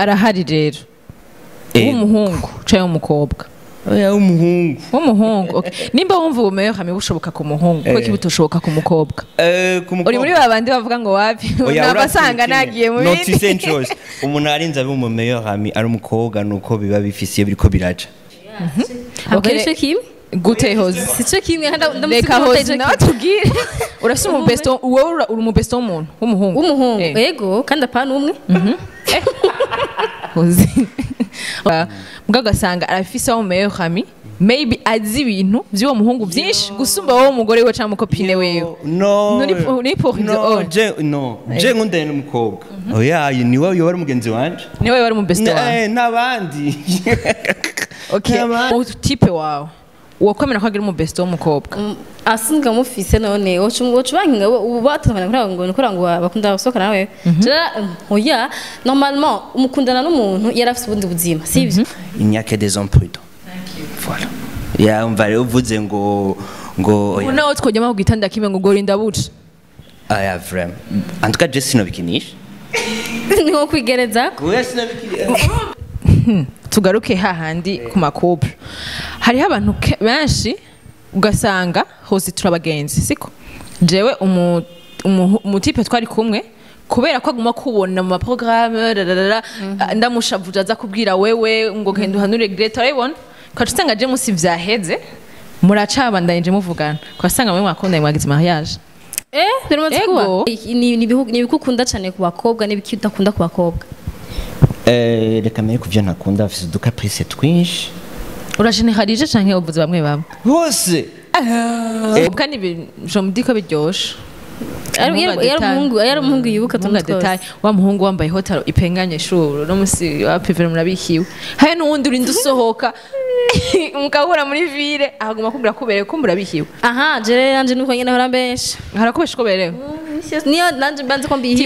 arahari rero Eh, w'umuhungu canke w'umukobwa oya w'umuhungu w'umuhungu okay. nimba wumva ubumeyo hamwe bushoboka ku muhungu kuko Eh. kibutoshoboka ku mukobwa Eh, ku uri mukobwa- muri babandi bavuga ngo wapi Oya, nabasanga uravye nagiye mu kimwe. bindi Notice chose umuntu arinze abe mu meilleur ami ari umukobwa nuko biba bifise iyo biriko biraca ntabwo Okay. ari cyo kimwe gute hoze si cyo kimwe kandi reka ndamusiga hoze nawe tubwire urafise umubesto wowe ura- uri umubesto w'umuntu w'umuhungu w'umuhungu Eh. yego kandi apana umwe hoze mbwa ugasanga arafise wo mumeyo hami maybe azi ibintu vy'uwo muhungu vyinshi gusumba wowe umugore we canke umukopine wewe no Nuri pour- ni pour no ibyo, oh. je no je nkundanye n'umukobwa oya niwe yoba ari umugenzi wanje niwe wari umubesto wawe Eh, n'abandi okay N'abandi. utipe wawe uwakwemera ko agira umubesto w'umukobwa asinzwe amufise none woca ubankinga ubu batamenya kuri ngo ni ngo bakunda gusohokana nawe oya normalement umukundana n'umuntu yari afite ubundi buzima si ibyo il n'y a que des hommes prudents voilà yumva rero uvuze ngo ngo oya nawe twojyamo ku gitanda kimwe ngo gorinda buca aya vraiment en tout cas je sinobikinisha ni nko kwigereza oya sinobikinisha tugaruke hahandi ku makubure hariho abantu ke- benshi ugasanga hose turabagenzi siko jewe umu- umu- umutipe twari kumwe kubera ko aguma kubona mu maporogaramu rararara, ndamushavuje aza kubwira wewe ngo genda uhanure greta urabibona ukaca usanga je musi vyaheze muracabandanyije muvugana ugasanga mwe mwakundanye mwagize mariage eh biramaze Ego. kuba ni ni ibihugu- ni ibikukunda cyane ku bakobwa n'ibiki udakunda ku bakobwa Eh, reka mbere ku byo ntakunda bafite udukaprice twinshi urajeneralije canke uvuze bamwe bamwe bose kandi je mudi ko biryoshe Yari- Umuhungu yari- yari adetaye. umuhungu yari umuhungu yibuka Umuhungu tuntu twose adetaye. wa muhungu wambaye hotaro ipenganye shuru no musi wa pivere murabikiwe hari n'uwundi urinda usohoka mukahura muri vile ahaguma kubwira kuberewe ko murabikiwe aha jere yanje nuko nyine hora benshi harakubesha ko berewe niyo nanje banze ko mbihi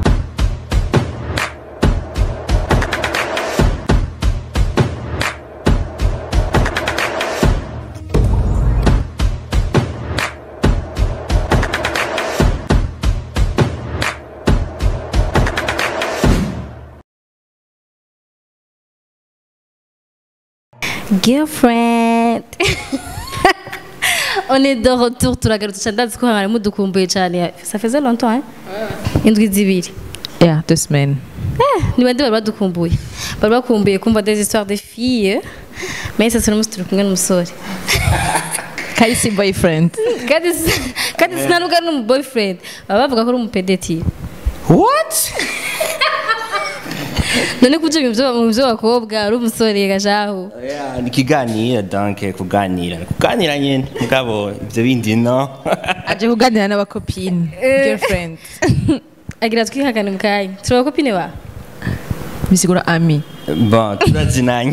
girlfriend on est de retour turagarutse cyane ndazi ko mwari mudukumbuye cyane ça faisait longtemps hein indwi zibiri ya deux semaines ni bande bari badukumbuye bari bakumbuye kumva des histoires de filles mais ça sera turi kumwe n'umusore kahise boyfriend kandi si- kandi sinanuga n'umu boyfriend baba bavuga ko ari umupedeti what none kuje mu byo mu by'abakobwa ari umusore gajaho Oya, ni ikiganiro donc kuganira kuganira nyine mugabo ibyo bindi no aje kuganira n'abakopine girlfriend agira twihagane mu kanya turi abakopine ba bisigura ami bon turazinanye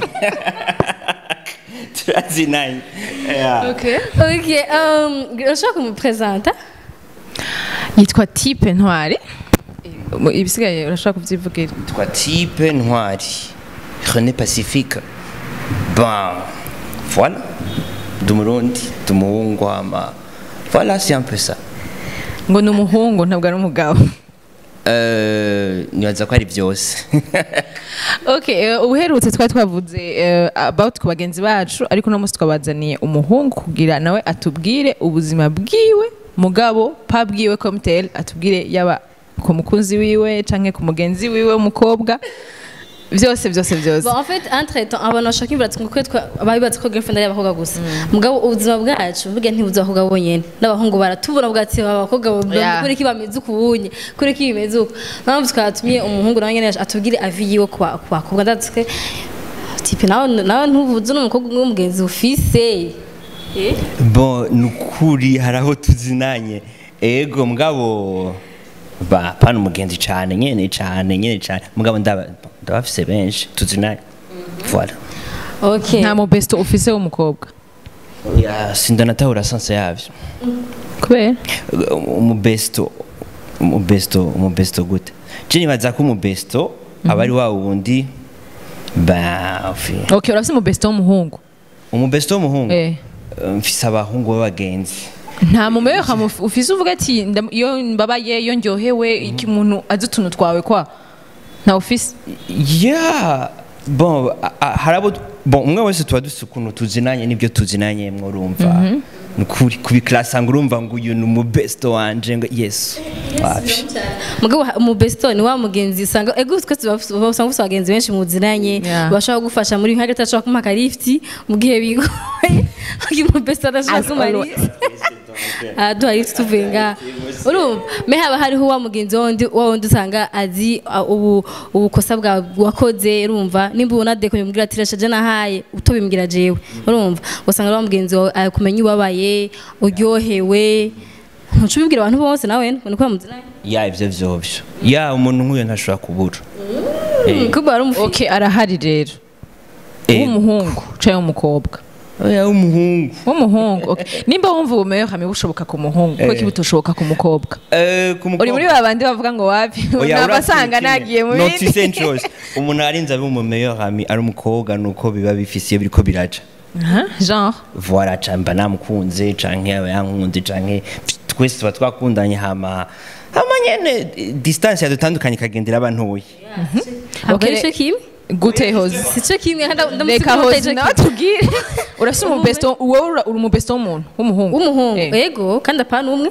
turazinanye Yeah. okay ok um, urashobora kumupresenta yitwa tipe ntwari Mu- ibisigaye urashobora kubyivugira twa type ntwari rené pacifique bon voilà ndi umurundi ndi umuhungu ama voilà c'est un peu ça ngo ni umuhungu ntabwo ari umugabo Euh, nibaza ko ari byose okay eh, ubuherutse twari twavuze eh, about ku bagenzi bacu ariko uno munsi twabazaniye umuhungu kugira nawe atubwire ubuzima bwiwe mugabo pa bwiwe komtel atubwire yaba ku mukunzi wiwe canke ku mugenzi wiwe w'umukobwa byose byose byose Bon, en fait, entre temps, abantu bashaka kwibwira ati ngo twe ababibaza ko girlfriend ari abakobwa gusa. Mugabo ubuzima bwacu burya ntibuza abakobwa bonyene. N'abahungu baratubura bwa ati abakobwa Yeah. kuri ki bameze uku bunye, kuri ki bimeze uku. Mpamvu twatumye umuhungu nawe nyene atubwire avi yiwe ku ba- ku bakobwa ndatse tipe nawe nawe ntubuze n'umukobwa umwe w'umugenzi ufise. Eh? bon ni ukuri hari aho tuzinanye ego mugabo ba pana umugenzi cyane nyene cyane nyene cyane mugabo ndaba ndabafise benshi tuzinanye voilà Okay. nta mu besto ufise w'umukobwa ya sindanatahura sanse yavyo kubera umubesto umubesto umubesto gute je nibaza ko umubesto aba ari wa wundi ba fi okay urafise mu besto w'umuhungu umubesto w'umuhungu eh mfise abahungu b'abagenzi nta mumeyo ufise uvuga ati ndam- iyo mbabaye iyo ndyohewe iki umuntu azi utuntu twawe kwa nta ofisi ya bon a- a- hari abo bon umwe wese tuba dufite ukuntu tuzinanye n'ibyo tuzinanye mwurumva ni ukuri kubikirasa ngo urumva ngo uyu ni umubesto wanje ngo yesu wapi mugabo mu besto ni wa mugenzi usanga ego twese baba- usanga ufite abagenzi benshi muziranye Yeah. bashobora kugufasha muri hagati ashobora kumuha akarifti mu gihe bigoye uyu mu besto adashobora As kumuha always. lift aduha lift tuvuye ngaha urumva me haba hariho wa mugenzi wundi wa wundi usanga azi uh, ubu ubukosa bwawe wakoze urumva nimba ubona deko yumubwira ati rashaje nahaye utobimbwira jewe urumva usanga ari wa mugenzi wawe akumenya ubabaye uryohewe ntuca ubibwira abantu bose nawe ngo niko bamuziranye ya ibyo vyovyo ya umuntu nk'uyo ntashobora kubura Eh, kuba ari umufi ok arahari rero eh, w'umuhungu cyangwa w'umukobwa oya w'umuhungu w'umuhungu okay. nimba wumva ubumeyo hamwe bushoboka ku muhungu kuko Eh. kiba bushoboka ku mukobwa Eh, ku uri muri mukobwa- babandi bavuga ngo wapi Oya, nabasanga uravuga kimwe. nagiye mu Not bindi essentials. umuntu arinze abe umumeyo hami ari umukobwa nuko biba bifise iyo biriko biraca Aha, genre voila camba namukunze canke aba yankunze canke twese tuba twakundanye hama hama nyene eh, distance yadutandukanye ikagendera abantuye ntabwo Okay, ari cyo kimwe gute hozi si cyo kimwe kandi reka hozi nawe tubwire urasa umubesto wowe ura- uri umubesto w'umuntu w'umuhungu w'umuhungu Eh, ego kandi apana umwe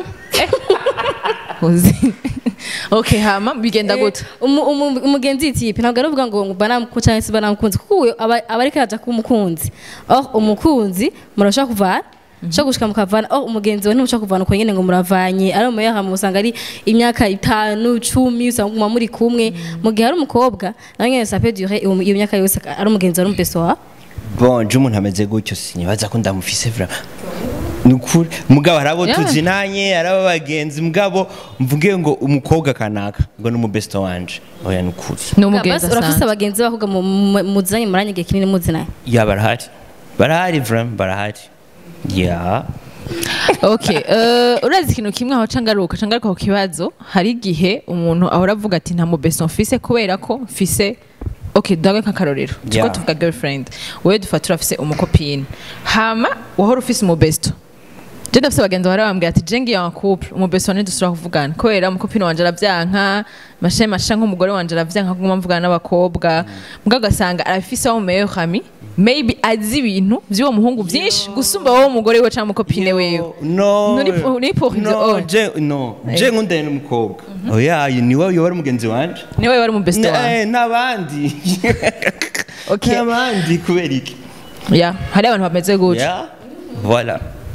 hozi ok hama bigenda gute Umu- umu- umugenzi yitipe ntabwo ari uvuga ngo ngo banamukunze cyangwa se banamukunze kuko uwo aba aba ariko araja kuba umukunzi oh umukunzi murashobora kuvana ushobora gushika mukavana oh umugenzi we ntimushobora kuvana uko nyine ngo muravanye ari umuyaha usanga ari imyaka itanu cumi usanga muguma muri kumwe mu gihe ari umukobwa nawe nyine sape dure iyo iyo myaka yose ari umugenzi wari umubeso wawe bon je umuntu ameze gutyo sinibaza ko ndamufise vraiment ni ukuri mugabo hari abo Yeah. tuzinanye hari abo bagenzi mugabo mvuge ngo umukobwa kanaka ngo ni umubesto wanje oya ni ukuri ni umugenzi Basi urafise asanzwe abagenzi b'abakobwa mu- mu- muziranye muranye igihe kinini muzinanye ya barahari barahari vraiment barahari ya ok eh, urazi ikintu kimwe aho cangaruka cangaruka ku kibazo hari igihe umuntu ahora avuga ati nta mubesto mfise kubera ko mfise ok dawe nk'akarorero tuko Yeah. tuvuga girlfriend wowe dufata urafise umukopine hama wahora ufise umubesto je ndafise abagenzi bahora bambwira ati je ngiye en couple umubesto ntidusubira kuvugana kubera umukopine wanje aravyanka mashe mashe nk'umugore wanje aravyanka kuguma mvugana n'abakobwa mbwa ugasanga arafise wa mumeyo hami maybe azi ibintu vy'uwo muhungu vyinshi gusumba wowe umugore we canke umukopine wiwe no Nturi pu- uri pour ibyo, no oh. je no je nkundanye n'umukobwa oya ni wowe yoba ari umugenzi wanje niwe wari umubesto wawe Eh, n'abandi Okay. n'abandi kubera iki ya hari abantu bameze gutyo ya voilà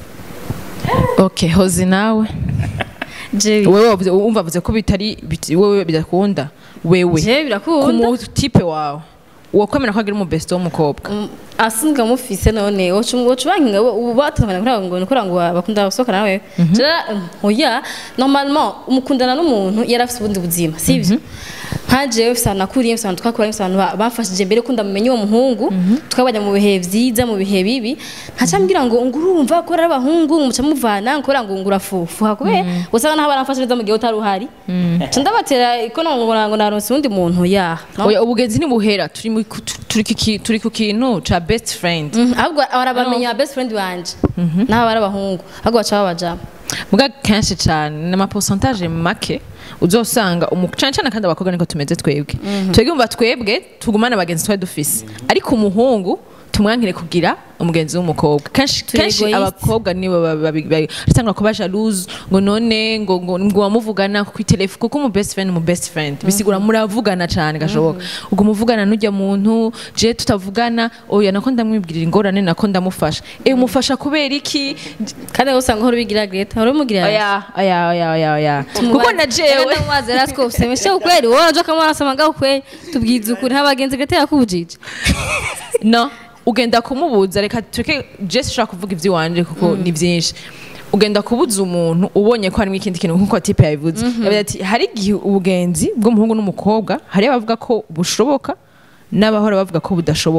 ok hozi nawe jewe wewe wavuze- wumva avuze ko bitari biti- wewe bidakunda wewe jewe ku birakunda mutipe wawe wokwemera ko agira umubesto w'umukobwa Mm, asinzwe amufise none wocubankinga batatangana kuri ngo nikora ngo bakunda gusohokana nawe jera oya normalement umukundana n'umuntu yari afite ubundi buzima sibyo nka jewe mfise ahantu nakuriye mfise ahantu twakuranye mfise ahantu ba- bamfashije mbere ko ndamumenya uwo muhungu twabajya mu bihe vyiza mu bihe bibi ntaca mbwira ngo ngo urumva ko ari abahungu ngo muca muvana kubera ngo ngo urafufuha kubera usanga naho baramfashe neza mu gihe utari uhari nca ndabatera ko ngo ngo naronse uwundi muntu ya no? oya ubugenzi ntibuhera turi mu- ku- turi ku ki- turi ku kintu ca best friend Mhm, ahubwo barabamenya best friend wanje naho bari abahungu ahubwo baca babajamo muga kenshi cyane ni amaposantaje make uzosanga umu- cane cane kandi abakobwa niko tumeze twebwe twebwe umva twebwe tugumana abagenzi twari dufise ariko umuhungu tumwankire kugira umugenzi w'umukobwa kenshi Turi kenshi egoiste. abakobwa nibo batangura kuba jalouse ngo none ngo ngo ngo wamuvugana ku telefone kuko umu best friend mu best friend bisigura muravugana cyane gashoboka ubwo muvugana n'ujya muntu je tutavugana oya nako ndamwibwirira ingorane nako ndamufasha eh umufasha kubera iki kandi aho usanga uhora ubigira greta uhora umugira oya oya oya oya oya kuko na jewe ndamubaza rero twose semeshe ukweli wowe nje kamwarasoma ngaho ukweli tubwize ukuri ntabagenzi greta yakubujije no ugenda kumubuza reka tureke jesi ushobora kuvuga iby'iwanje kuko ni byinshi ugenda kubuza umuntu ubonye ko harimo ikindi kintu nk'uko tipe yabivuze yavuze ati hari igihe ubugenzi bw'umuhungu n'umukobwa hari abavuga ko bushoboka n'abahora bavuga ko budashoboka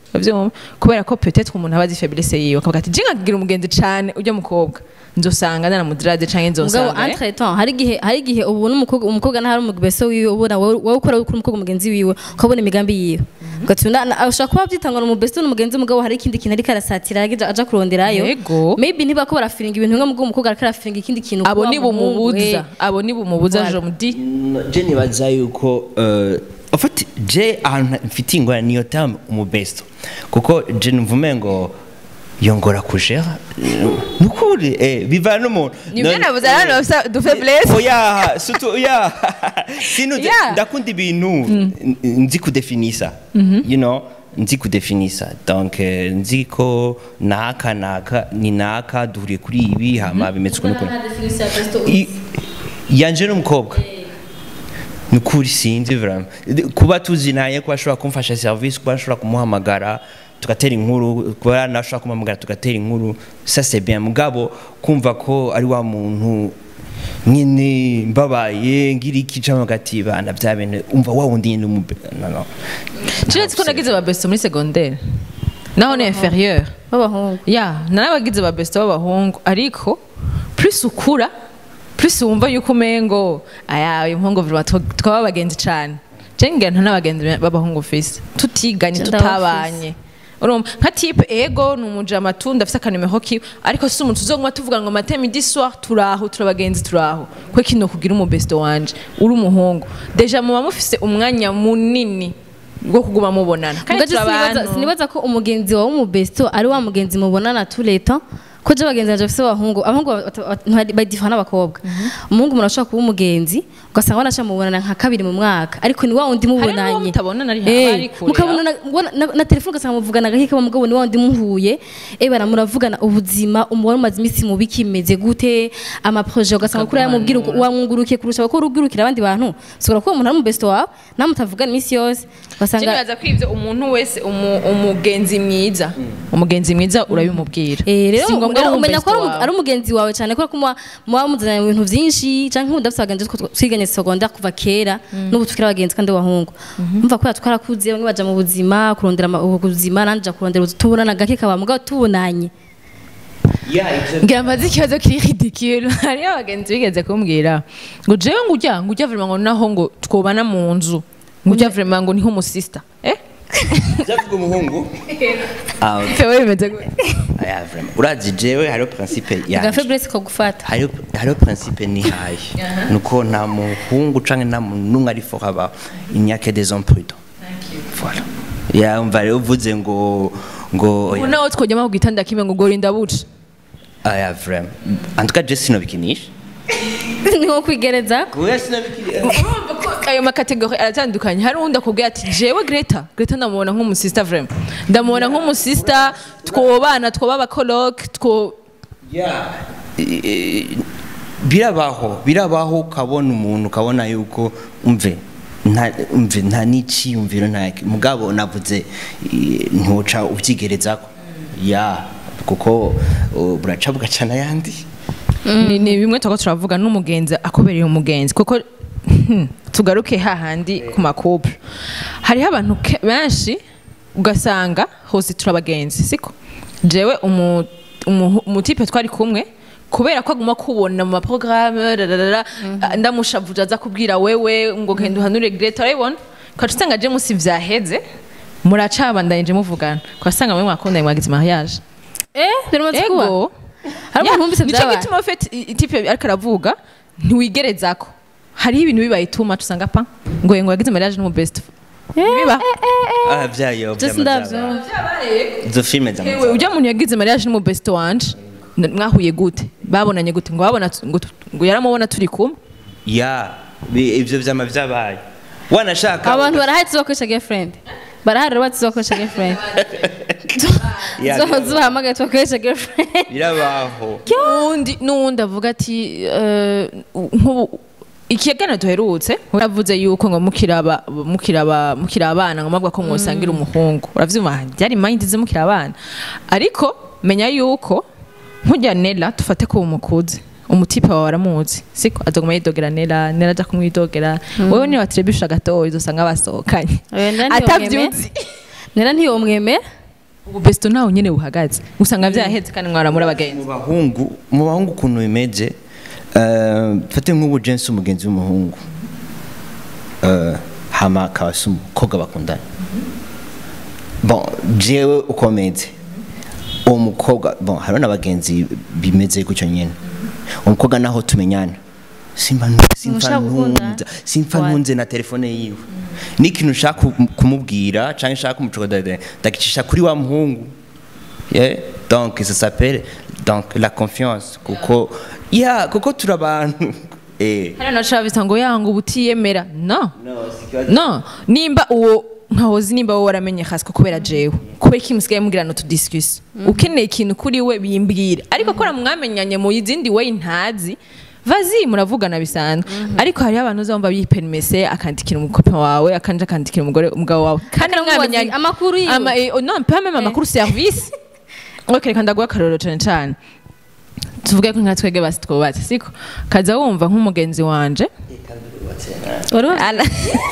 uravyumva kubera ko peut-être umuntu aba azi faiblesse yiwe akavuga ati je nkagira umugenzi cane ujya mukobwa nzosanga ndanamudrade canke mugabo nzosanga eh? entre temps hari igihe hari igihe ubona umukobwa umukobwa ntahari umubeso wiwe ubona wowe wowe ukora kuri umukobwa mugenzi wiwe ukabona imigambi yiwe ugatuma ashobora kuba byitangwa na umubeso n'umugenzi mugabo hari ikindi kintu ariko arasatira aja aja kuronderayo Yego. maybe ntiba ko barafiringa ibintu bimwe mugabo umukobwa ariko arafiringa ikindi kintu abo kuba ni umuhungu, bumubuza eh. abo ni bumubuza Voilà. je me dis je nibaza yuko eh, en fait je ahantu mfitiye ingorane niyo terme umubesto kuko je numvume ngo yongora kujera nukuri eh bivana n'umuntu nibyo None- navuze hano bafise du faiblesse oya surtout oya sino Yeah. ndakunda ibintu n- nzi kudefinisa you know nzi kudefinisa donc eh, nzi ko naka naka ni naka duhuriye kuri ibi hama bimeze ukuntu ukuntu I- yanje n'umukobwa ni ukuri sinzi vraiment kuba tuzinanye kuba ashobora kumfasha service kuba ashobora kumuhamagara tugatera inkuru kuba nashobora kumuhamagara tugatera inkuru ça c'est bien mugabo kumva ko ari wa muntu nyine mbabaye ngira iki cyangwa hagati bana bya bene umva wa wundi nyine umube no no Kiretse ko nagize ba besto muri secondaire naho ni inférieur b'abahungu ya narabagize ba besto b'abahungu ariko plus ukura plus wumva yuko umengo aya uyu muhungu vraiment twa- twaba abagenzi cane je ngira nta n'abagenzi b'abahungu fise tutiganye Je tutabanye urumva nka type ego ni umujama tu ndafise akanimero kiwe ariko si umuntu tuzoguma tuvuga ngo mateme midi soir turaho turabagenzi turaho kwe kino kugira umubesto wanje uri umuhungu deja muba mufise umwanya munini bwo kuguma mubonana kandi Mugabo sinibaza turabantu sinibaza ko umugenzi wawe w'umubesto ari wa mugenzi mubonana tous les temps ko je abagenzi banje bafise abahungu abahungu badifana n'abakobwa umuhungu umuntu ashobora kuba umugenzi ugasanga wanasha mubonana nka kabiri mu mwaka ariko ni wa wundi n'uwo mubonanye mutabonana ari- Eh, ari kure, mukabonana ubona- na- na telefone ugasanga muvugana gahika mugabo ni wa wundi muhuye eh bara muravugana ubuzima umubare umaze iminsi mubi kimeze gute amaproje ugasanga kuri yamubwira wamwungurukiye kurusha ko urugurukira abandi bantu ushobora kuba umuntu ari umubesto wawe namwe mutavugana iminsi yose ugasanga nibaza ko ivyo umuntu wese umu- umugenzi mwiza umugenzi mwiza urabimubwira Eh, rero Si ngombwa rero ngo umenya ko ari umubesto umu- wawe. ari umugenzi wawe cyane kubera ko muba muba muzanye mu bintu byinshi cyangwa nk'ubu ndafite abagenzi two twiganye secondaire kuva kera n'ubu tukiri abagenzi kandi b'abahungu umva ko twarakuze bamwe baja mu buzima kurondera ama- ubuzima nanje nja kurondera ubuzima tubonana gake kaba mugabo tubonanye ngira amaze ikibazo kiri ridicule hariyo abagenzi bigeze kumbwira ngo jewe ngo ujya ngo ujya vraiment ngo naho ngo twobana mu nzu ngo ujya vraiment ngo niho umusista eh byavuga umuhungu ah okay. fewe bimeze gute aya vraiment urazi jewe hariho principe aga yanje faiblesse ko gufata hariho hariho principe nihaye nuko nta muhungu canke nta muntu n'umwe ari fort abaho il n'y a que des hommes prudents voilà yumva rero uvuze ngo ngo ubu naho twojyamo ku gitanda kimwe ngo gorinda buca aya vraiment en tout cas je sinobikinisha ni nko kwigereza kuya sinobikinisha urumva ko ayo makategori aratandukanye hari uwundi akubwira ati jewe greta greta ndamubona nk'umusista vraiment ndamubona nk'umusista twobana twoba abakoloke two Yeah. Eh, birabaho birabaho ukabona umuntu ukabona yuko umve nta umve nta n'iciyumviro nta mugabo navuze eh, ntuca ubyigerezako ya kuko uh, buraca bugacana ayandi ni, ni bimwe tuba turavuga n'umugenzi akobereye umugenzi kuko hmm, tugaruke hahandi ku makouple hariho abantu ke- benshi ugasanga hose turabagenzi siko jewe umu- umu- umutipe twari kumwe kubera ko aguma kubona mu maporogaramu rarara ndamushavuje aza kubwira wewe ngo genda uhanure greta urabibona ukaca usanga je musi vyaheze muracabandanyije muvugana ugasanga mwe mwakundanye mwagize mariage eh biramaze kuba ego hari umuntu wumvise nicyo byabaye gituma ufite itipe ariko aravuga ntiwigerezako hariho ibintu bibaye too much usanga pa ngo ngo yagize mariage n'umu best biba ah byayo Just ndavyo. izo filime Ewe zamaze ujya muntu yagize mariage n'umu best wanje n- mwahuye gute babonanye gute ngo babona ngo tu- ngo yaramubona turi kumwe ya bi- ivyo vyama vyabaye wanashaka abantu barahari tuzakoresha girlfriend barahari rero tuzakoresha girlfriend Ya, zo zuhamagaye tubakoresha girlfriend birabaho n'uwundi n'uwundi avuga ati eh, nk'ubu ikiganiro duherutse uravuze yuko ngo mukiraba mukiraba mukiri abana ngo mabwa ko mwosangira umuhungu uravyumva byari mind ze mukiri abana ariko menya yuko nkujya Nela tufate ko umukuze umutipe wawe aramuzi siko azoguma yidogera Nela Nela aja kumwidogera wewe niba trebisha gatoya uzosanga basohokanye Oya, nda atavyuzi nera ntiyomwemera ubu besto nawe nyene buhagaze usanga vyaheze kandi mwaramura mu abagenzi bahungu mu bahungu ukuntu bimeze eh, fate nk'ubu jensi umugenzi w'umuhungu eh, hama akaba se umukobwa bakundana bon jewe ukomeze uwo mukobwa bon hariho n'abagenzi bimeze gutyo nyene umukobwa naho tumenyana simba simfa Mushaka gukunda? ntunza simfa What? ntunze na telefone yiwe n'ikintu ushaka ku- kumubwira canke ushaka kumucokoza ndagicisha kuri wa muhungu Yeah. Donc ça s'appelle donc la confiance kuko yeah kuko turi abantu eh hariya naca bisa ngo yanga uba utiyemera no no sikibazo no nimba uwo nkahozi nimba wowe waramenye hasiko kubera jewe kubera iki musigaye mugirana utudisikusi ukeneye ikintu kuri we bimbwira ariko kora mwamenyanye mu izindi way ntazi vazi muravugana bisanzwe ariko hariho abantu uzumva biperimese akandikira umukopa wawe akanje akandikira umugore umugabo wawe kandi Akanamubaza mwamenyanye amakuru yiwe. ama eh, oh, non pas même amakuru service ok reka ndaguha akarorero cyane cyane tuvuge ko nka twebwe basi twubatse siko kaza wumva nk'umugenzi wanje wari wa- Ala.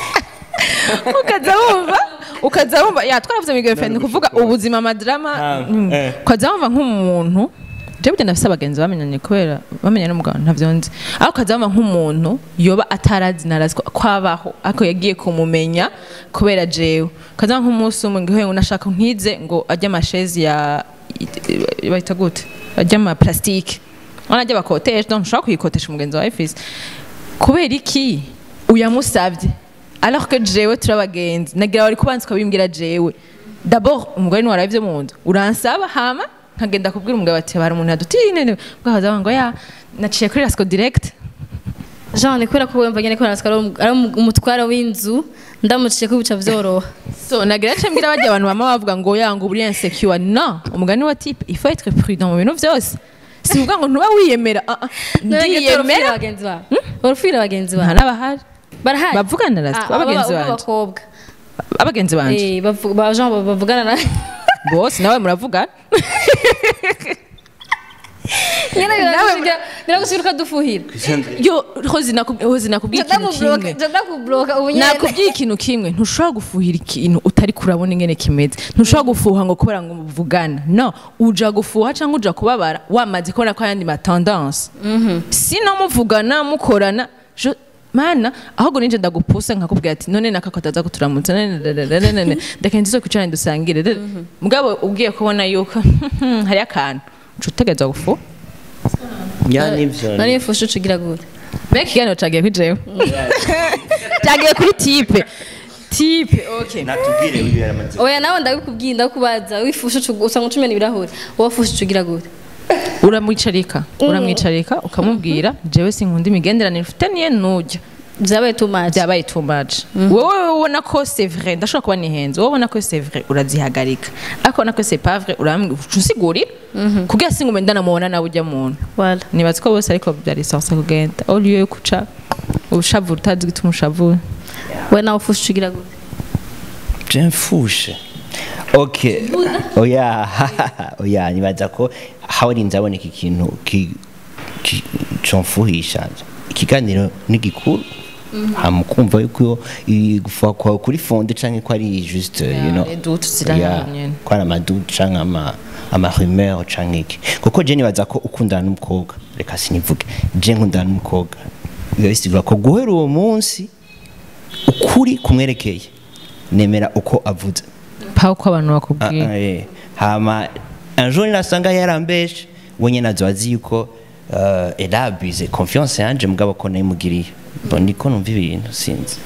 ukaza wumva ukaza wumva ya twaravuze mu girlfriend ni kuvuga ubuzima amadrama Ah, mm. eh. ukaza wumva nk'umuntu je burya ndafise abagenzi bamenyanye kubera bamenyanye n'umugabo ntavyo nzi ariko ukaza wumva nk'umuntu yoba atarazi narazi ko kwabaho ariko yagiye kumumenya kubera jewe ukaza wumva nk'umunsi umwe ngo nashaka nkize ngo ajye amashezi ya bahita gute ajya ama plastique wanajya bakotesha donc ushobora kuyikotesha umugenzi wawe fisi kubera iki uyamusabye alors que jewe turi abagenzi nagira wari kubanza ukabimbwira jewe d'abord umugore ni waraye ibyo mu nzu uransaba hama nkagenda kubwira umugabo ati hari umuntu yadutine bwahaza ngo ya naciye kuri rasco direct jean ni kubera ko wumva nyine ko narasika ari umu- ari umu- umutware w'inzu ndamuciye ko bica byoroha so nagira ace mbwira bajya abantu bama bavuga ngo ya ngo uri insecure no umugani wa type il faut être prudent mu bintu byose si uvuga ngo ntuba wiyemera ah, ah, ndiyemera ndiyemera bagenzi bawe urufira bagenzi nta bawe n'abahari barahari bavugana na Ah, abagenzi aba- aba- banje b'abakobwa abagenzi banje Eh, bavu- ba jean ba- bavugana na bose nawe muravugana nyine biragushikira biragushikira ukadufuhira yo hozi naku- hozi nakubwiye ikintu kimwe ndakuburoka ubu nyine nakubwiye ikintu kimwe ntushobora gufuhira ikintu utari kurabona ingene kimeze ntushobora gufuha ngo kubera ngo muvugana no uja gufuha cyangwa uja kubabara wamaze kubona ko ayandi matendance sino muvugana mukorana je- mana ahubwo ninje ndagupusa nkakubwira ati none naka kataza kuturamutsa none dadadadadada, ndeka ndizo kwicarane dusangire dada. mugabo ugiye kubona yuko hari akantu uca utegereza gufuha ya nivyo nari mfushe ucugira gute mbega ikiganiro cagiye kuri jewe cagiye kuri tipe tipe okay natubwire wibera amaze oya nawe ndabikubwiye ndakubaza wifushe ucu- usanga ucumena ibirahuri wowe ufushe ucugira gute uramwicarika uramwicarika ukamubwira jewe sinkunda imigenderanire ufitaniye nujya byabaye too much byabaye too much wowe ubona ko c'est vrai ndashobora kuba nihenze wowe ubona ko c'est vrai urazihagarika ariko ubona ko c'est pas vrai urambwira uca usigurira kugira singume ndanamubona nawe ujya muntu wala nibaza ko bose ariko byari sansa kugenda au lieu yo kuca ubushavura utazi gituma ushavura we nawe ufushe ucugira gute mfushe okay oya oya nibaza ko hawarinze aboneka ikintu ki- ki- comfuhisha ikiganiro ni gikuru hamukumva yuko gufa kwawe kuri fonde canke ko ari juste you know les doutes zirahari Yeah, nyene. ko ari amadudu canke ama amahumeur canke iki kuko je nibaza ko ukundana n'umukobwa reka sinivuge je nkundana n'umukobwa biba bisigura ko guhera uwo munsi ukuri kumwerekeye nemera uko avuze pa uko abantu Ah, bakubwira ah, eh. hama un jour nasanga yarambeshe we nyene azoba azi yuko uh, elabize confiance yanje mugabo ko nayimugiriye Bon, niko numva ibintu sinzi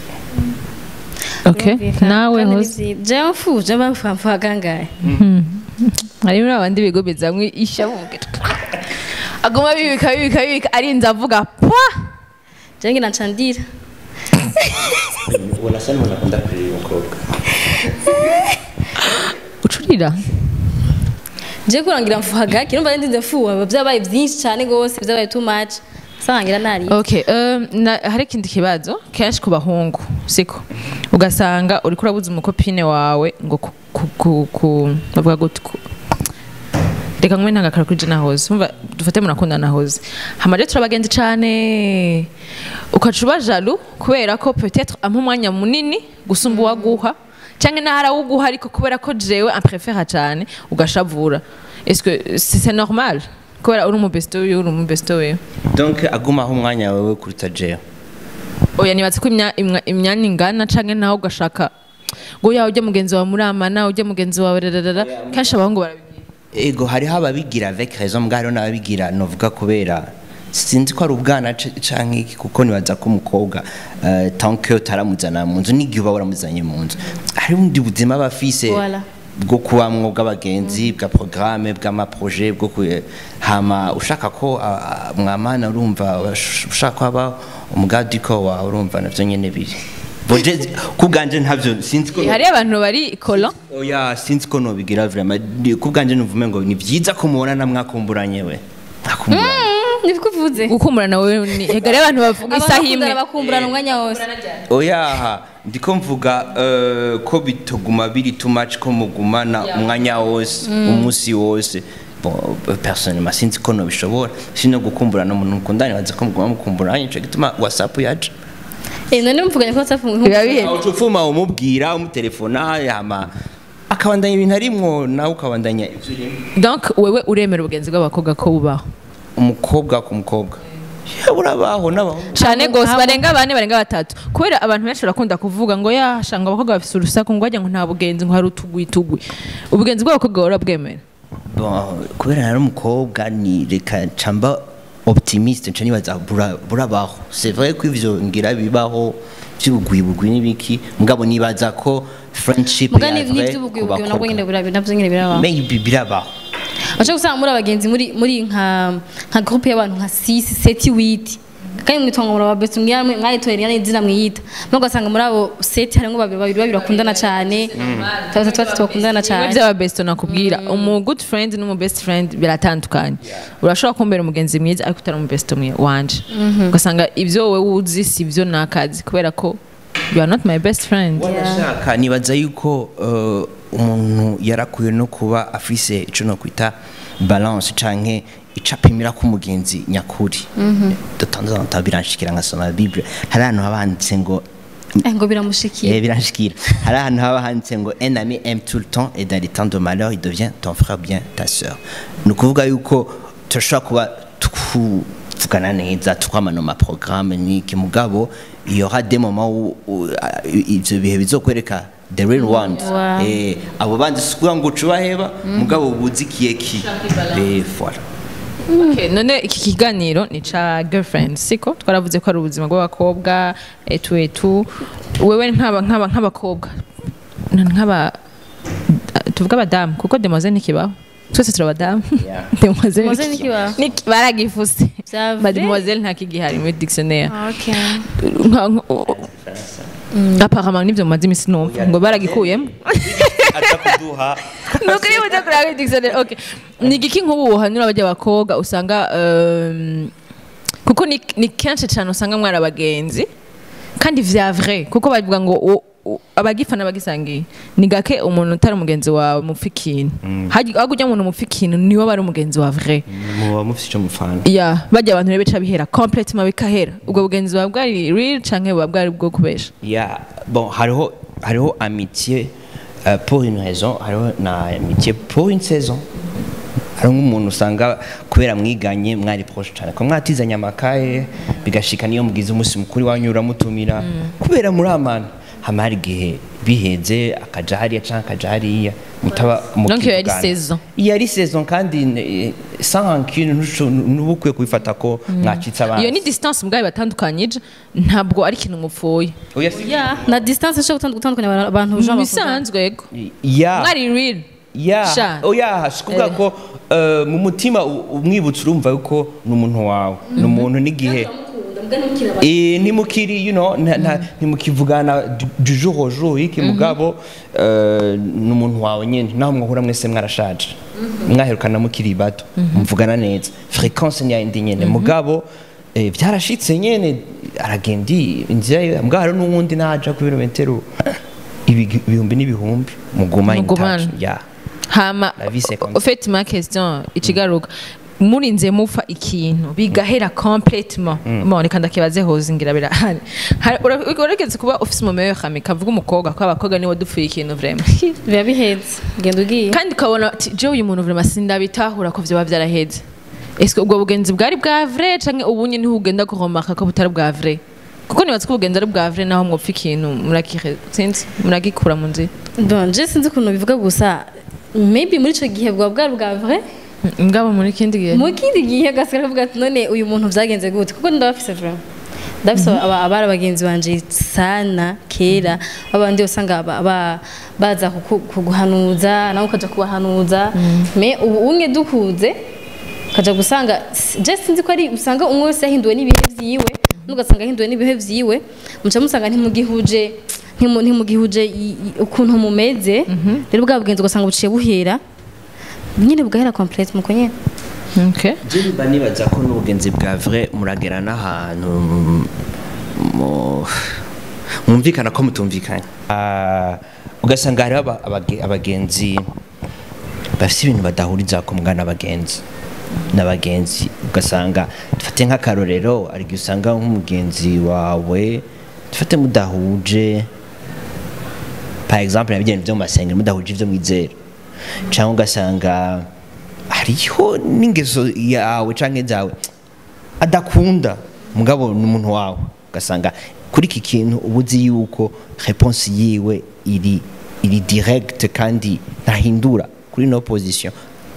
okay nawe hoze jewe mfuje bamfamfa gangaye hari muri abandi bigo bizamwe ishabuke aguma bibika bibika bibika arinze avuga pwa jewe ngira ncandira ubona asa n'umuntu akunda kureba umukobwa ucurira jewe kurangira mfuhaga kirumva ndinze mfuha byabaye byinshi cyane gose byabaye too much sangira nari okay um, na, hari ikindi kibazo kenshi ku bahungu siko ugasanga uriko urabuza umukopine wawe ngo ku, ku, ku, ku bavuga gute ku reka nkwe ntagakara kuri jena hoze umva dufate murakundana hoze hama rero turabagenzi cane ukaca uba jaloux kubera ko peut-être ampa umwanya munini gusumba uwaguha cyangwa naho arawuguha ariko kubera ko jewe amprefera cyane ugashavura est-ce que c'est c'est normal kubera uri umubesto wiwe uri umubesto wiwe donc agumaho umwanya wawe kuruta jewe oya nibatse ko imya- imwa- imyanya ingana canke nawe ugashaka ngo yawe ujya mugenzi wawe muramana ujya mugenzi wawe rararara kenshi abahungu barabigira ego hariho ababigira avec raison mbwa hariho n'ababigira novuga kubera sinzi ko ari ubwana ca- canke iki kuko nibaza ko umukobwa uh, tant que utaramuzana mu nzu n'igihe uba waramuzanye mu nzu hari ubundi buzima aba afise Voilà. bwo kubamwo bw'abagenzi bwa programme bw'amaproje bwo ku hama ushaka ko ah, ah, mwamana urumva ush- ushaka ko aba umugadiko wawe urumva navyo nyene biri Boje kubwanje ntavyo sinzi ko hari abantu bari kolo oya sinzi ko nobigira vraiment Ni- kubwanje nuvume ngo ni vyiza ko mubonana mwakumburanye we mwakumburanye nibwo uvuze gukumburana wewe ni hegari abantu bavuga isaha imwe abakundana bakumburana umwanya wose oyaha ndiko mvuga eh, ko bitoguma biri too much ko mugumana umwanya wose umunsi wose Bon, personnellement sinzi ko nobishobora sino gukumburana umuntu mukundana baza ko muguma mukumburanye ico gituma whatsapp yaje eh none muvuganye ko whatsapp Biba bihe- aho ufuma umubwira umutelefona hama akabandanya ibintu arimwo nawe ukabandanya ivyo urimo donc wewe uremera ubugenzi bw'abakobwa ko bubaho umukobwa ku mukobwa Ya, burabaho n'abahungu cyane Abo- gose abo- barenga bane barenga batatu kubera abantu benshi barakunda kuvuga ngo yashanga abakobwa bafise urusaku ngo wajya ngo nta bugenzi ngo hari utugwi tugwi ubugenzi bw'abakobwa burabwemera Bon, kubera nari umukobwa ni reka camba optimiste nca nibaza bura- burabaho c'est vrai ko ivyo ngira bibaho vy'ubugwibugwi n'ibiki mugabo nibaza ko friendship muga ya ni vrai n'ivy'ubugwi ku bugwi nabwo bakobwa. nyine birabi nabyo nyine birabaho maybe birabaho Acha gusanga muri abagenzi muri muri nka nka groupe y'abantu nka 6 7 8 kandi mwitonga muri ababest mwiyamwe mwayitorera yani izina mwiyita no gasanga muri abo 7 harimo babiri babiri babiri bakundana cyane batatu batatu bakundana bimwe cyane by'ababesto nakubwira umu good friend n'umu best friend biratandukanye urashobora kumbera umugenzi mwiza ariko utari umubesto mwe wanje ugasanga ibyo wowe uzi si byo nakazi kubera ko you are not my best friend wanashaka nibaza yuko eh, umuntu yarakwiye no kuba afise ico no kwita balance canke icapimira ko umugenzi nyakuri de temps en temps biranshikira nkasoma bible hari ahantu haba handitse ngo eh ngo biramushikiye Eh, biranshikira hari ahantu haba handitse ngo un ami aime tout le temps et dans les temps de malheur il devient ton frère bien ta sœur ni ukuvuga yuko turashobora kuba twuvugana neza twamana ma programme n'iki mugabo il y aura des moments où, où ah, ivyo bihe bizokwereka the real ones Wow. eh abo bandi sikuvuga ngo ucubaheba mugabo buzikiye ki eh voilà Okay, none iki kiganiro ni ca girlfriend siko twaravuze ko ari ubuzima bw'abakobwa etu etu wewe nk'aba nk'aba nk'abakobwa n- nk'aba tuvuga abadamu kuko demoiselle ntikibaho twese turi abadamu Yeah. demoiselle Demoiselle ntikibaho. Niki- baragifuse Vya ba vrai? demoiselle ntakigihari muri dictionnaire okay Nka- nka- apparemment nivyo mumaze imisi numva ngo baragikuyemo aza kuduha nuko iyo uza kureba muri dictionnaire okay ni igiki nk'ubu wohanura abajya abakobwa usanga um, kuko ni, ni kenshi cyane usanga mwari abagenzi kandi vya vrai kuko bavuga ngo u- u- abagifana bagisangiye ni gake umuntu utari umugenzi wawe mupfa ikintu hajya ujya umuntu mupfa ikintu niwe aba ari umugenzi wa vrai muba mufite icyo mufana ya bajya abantu rero bica bihera complètement bikahera ubwo bugenzi buba bwari real canke buba bwari bwo kubesha ya bon hariho hariho amitié euh, pour une raison hariho na amitié pour une saison hari nk'umuntu usanga kubera mwiganye mwari proche cyane ko mwatizanye amakaye bigashika niyo mugize umunsi mukuru wanyu uramutumira kubera muri amana hama hari igihe biheze akaja hariya canke akaja hariya mutaba Donc iyo yari mukivugana. saison. iyo yari saison kandi eh, sans rancune ntusho- ntuba ukwiye kubifata ko mwacitse abana iyo ni distance mubwayi batandukanyije ntabwo ari ikintu mupfuye Oya, si- yeah na distance ishobora gutandukanya abantu- abantu mu jean bisanzwe yego ya mwari real ya Sha. oya si kuvuga ko eh, mu mutima u- umwibutsa urumva yuko ni umuntu wawe ni umuntu n'igihe Eh, ntimukiri you know nta- nta- ntimukivugana du- du jour au jour iki mugabo eh, ni umuntu wawe nyine naho mwahura mwese mwarashaje mwaherukana mukiri bato muvugana neza fréquence ni yayindi nyine mugabo eh, byarashitse nyine aragenda inzira ye mugabo hari n'uwundi naja ku birometero ibigi- ibihumbi n'ibihumbi muguma in Mugumana. touch ya hama La vie, c'est comme ça. ufite ma question ikigaruka murinze mupfa ikintu bigahera complètement bon reka ndakibaze hoze ngira birahari Hari- ura- urageze kuba ufise umumeyo kami kavuga umukobwa ko abakobwa niwe dupfuye ikintu vraiment biba bihetse genda ugiye kandi ukabona ati jewe uyu muntu vraiment sindabitahura ko vyoba vyaraheze ese ubwo bugenzi bwari bwa vrai canke ubunye niho ugenda kuromaka ko butari bwa vrai kuko nibaza ko ubugenzi ari bwa vrai naho mwopfa ikintu murakihe sinzi muragikura mu nzira bon je sinzi ukuntu bivuga gusa maybe muri ico gihe bwa bwari bwa vrai ngabo muri kindi gihe mu kindi gihe gasigara avuga ati none uyu muntu byagenze gute kuko ndabafise vraiment ndabafise aba- abari abagenzi banje sana kera babandi usanga aba- aba- baza kuku- kuguhanuza nawe ukaja kubahanuza me ubu umwe dukuze ukaja gusanga je sinzi ko ari usanga umwe wese yahinduwe n'ibihe vyiwe nugasanga yahinduwe n'ibihe vyiwe muca musanga ntimugihuje ntimu- ntimugihuje i- i- ukuntu mumeze rero bwa bugenzi ugasanga buciye buhera nyine bugahera complete muko nyene okay Je mba nibaza ko n'ubugenzi bwa vrai muragera n'ahantu mu- mwumvikana ko mutumvikanye Ah, ugasanga hariho aba- abage- abagenzi bafite ibintu badahuriza ku mugana abagenzi n'abagenzi ugasanga dufate nk'akarorero hari igihe usanga nk'umugenzi wawe dufate mudahuje par exemple nabigenda byo mu masengero mudahuje ibyo mwizera cyangwa ugasanga hariho n'ingeso yawe cyangwa zawe adakunda mugabo ni umuntu wawe ugasanga kuri iki kintu uba uzi yuko reponse yiwe iri iri direct kandi ntahindura kuri no position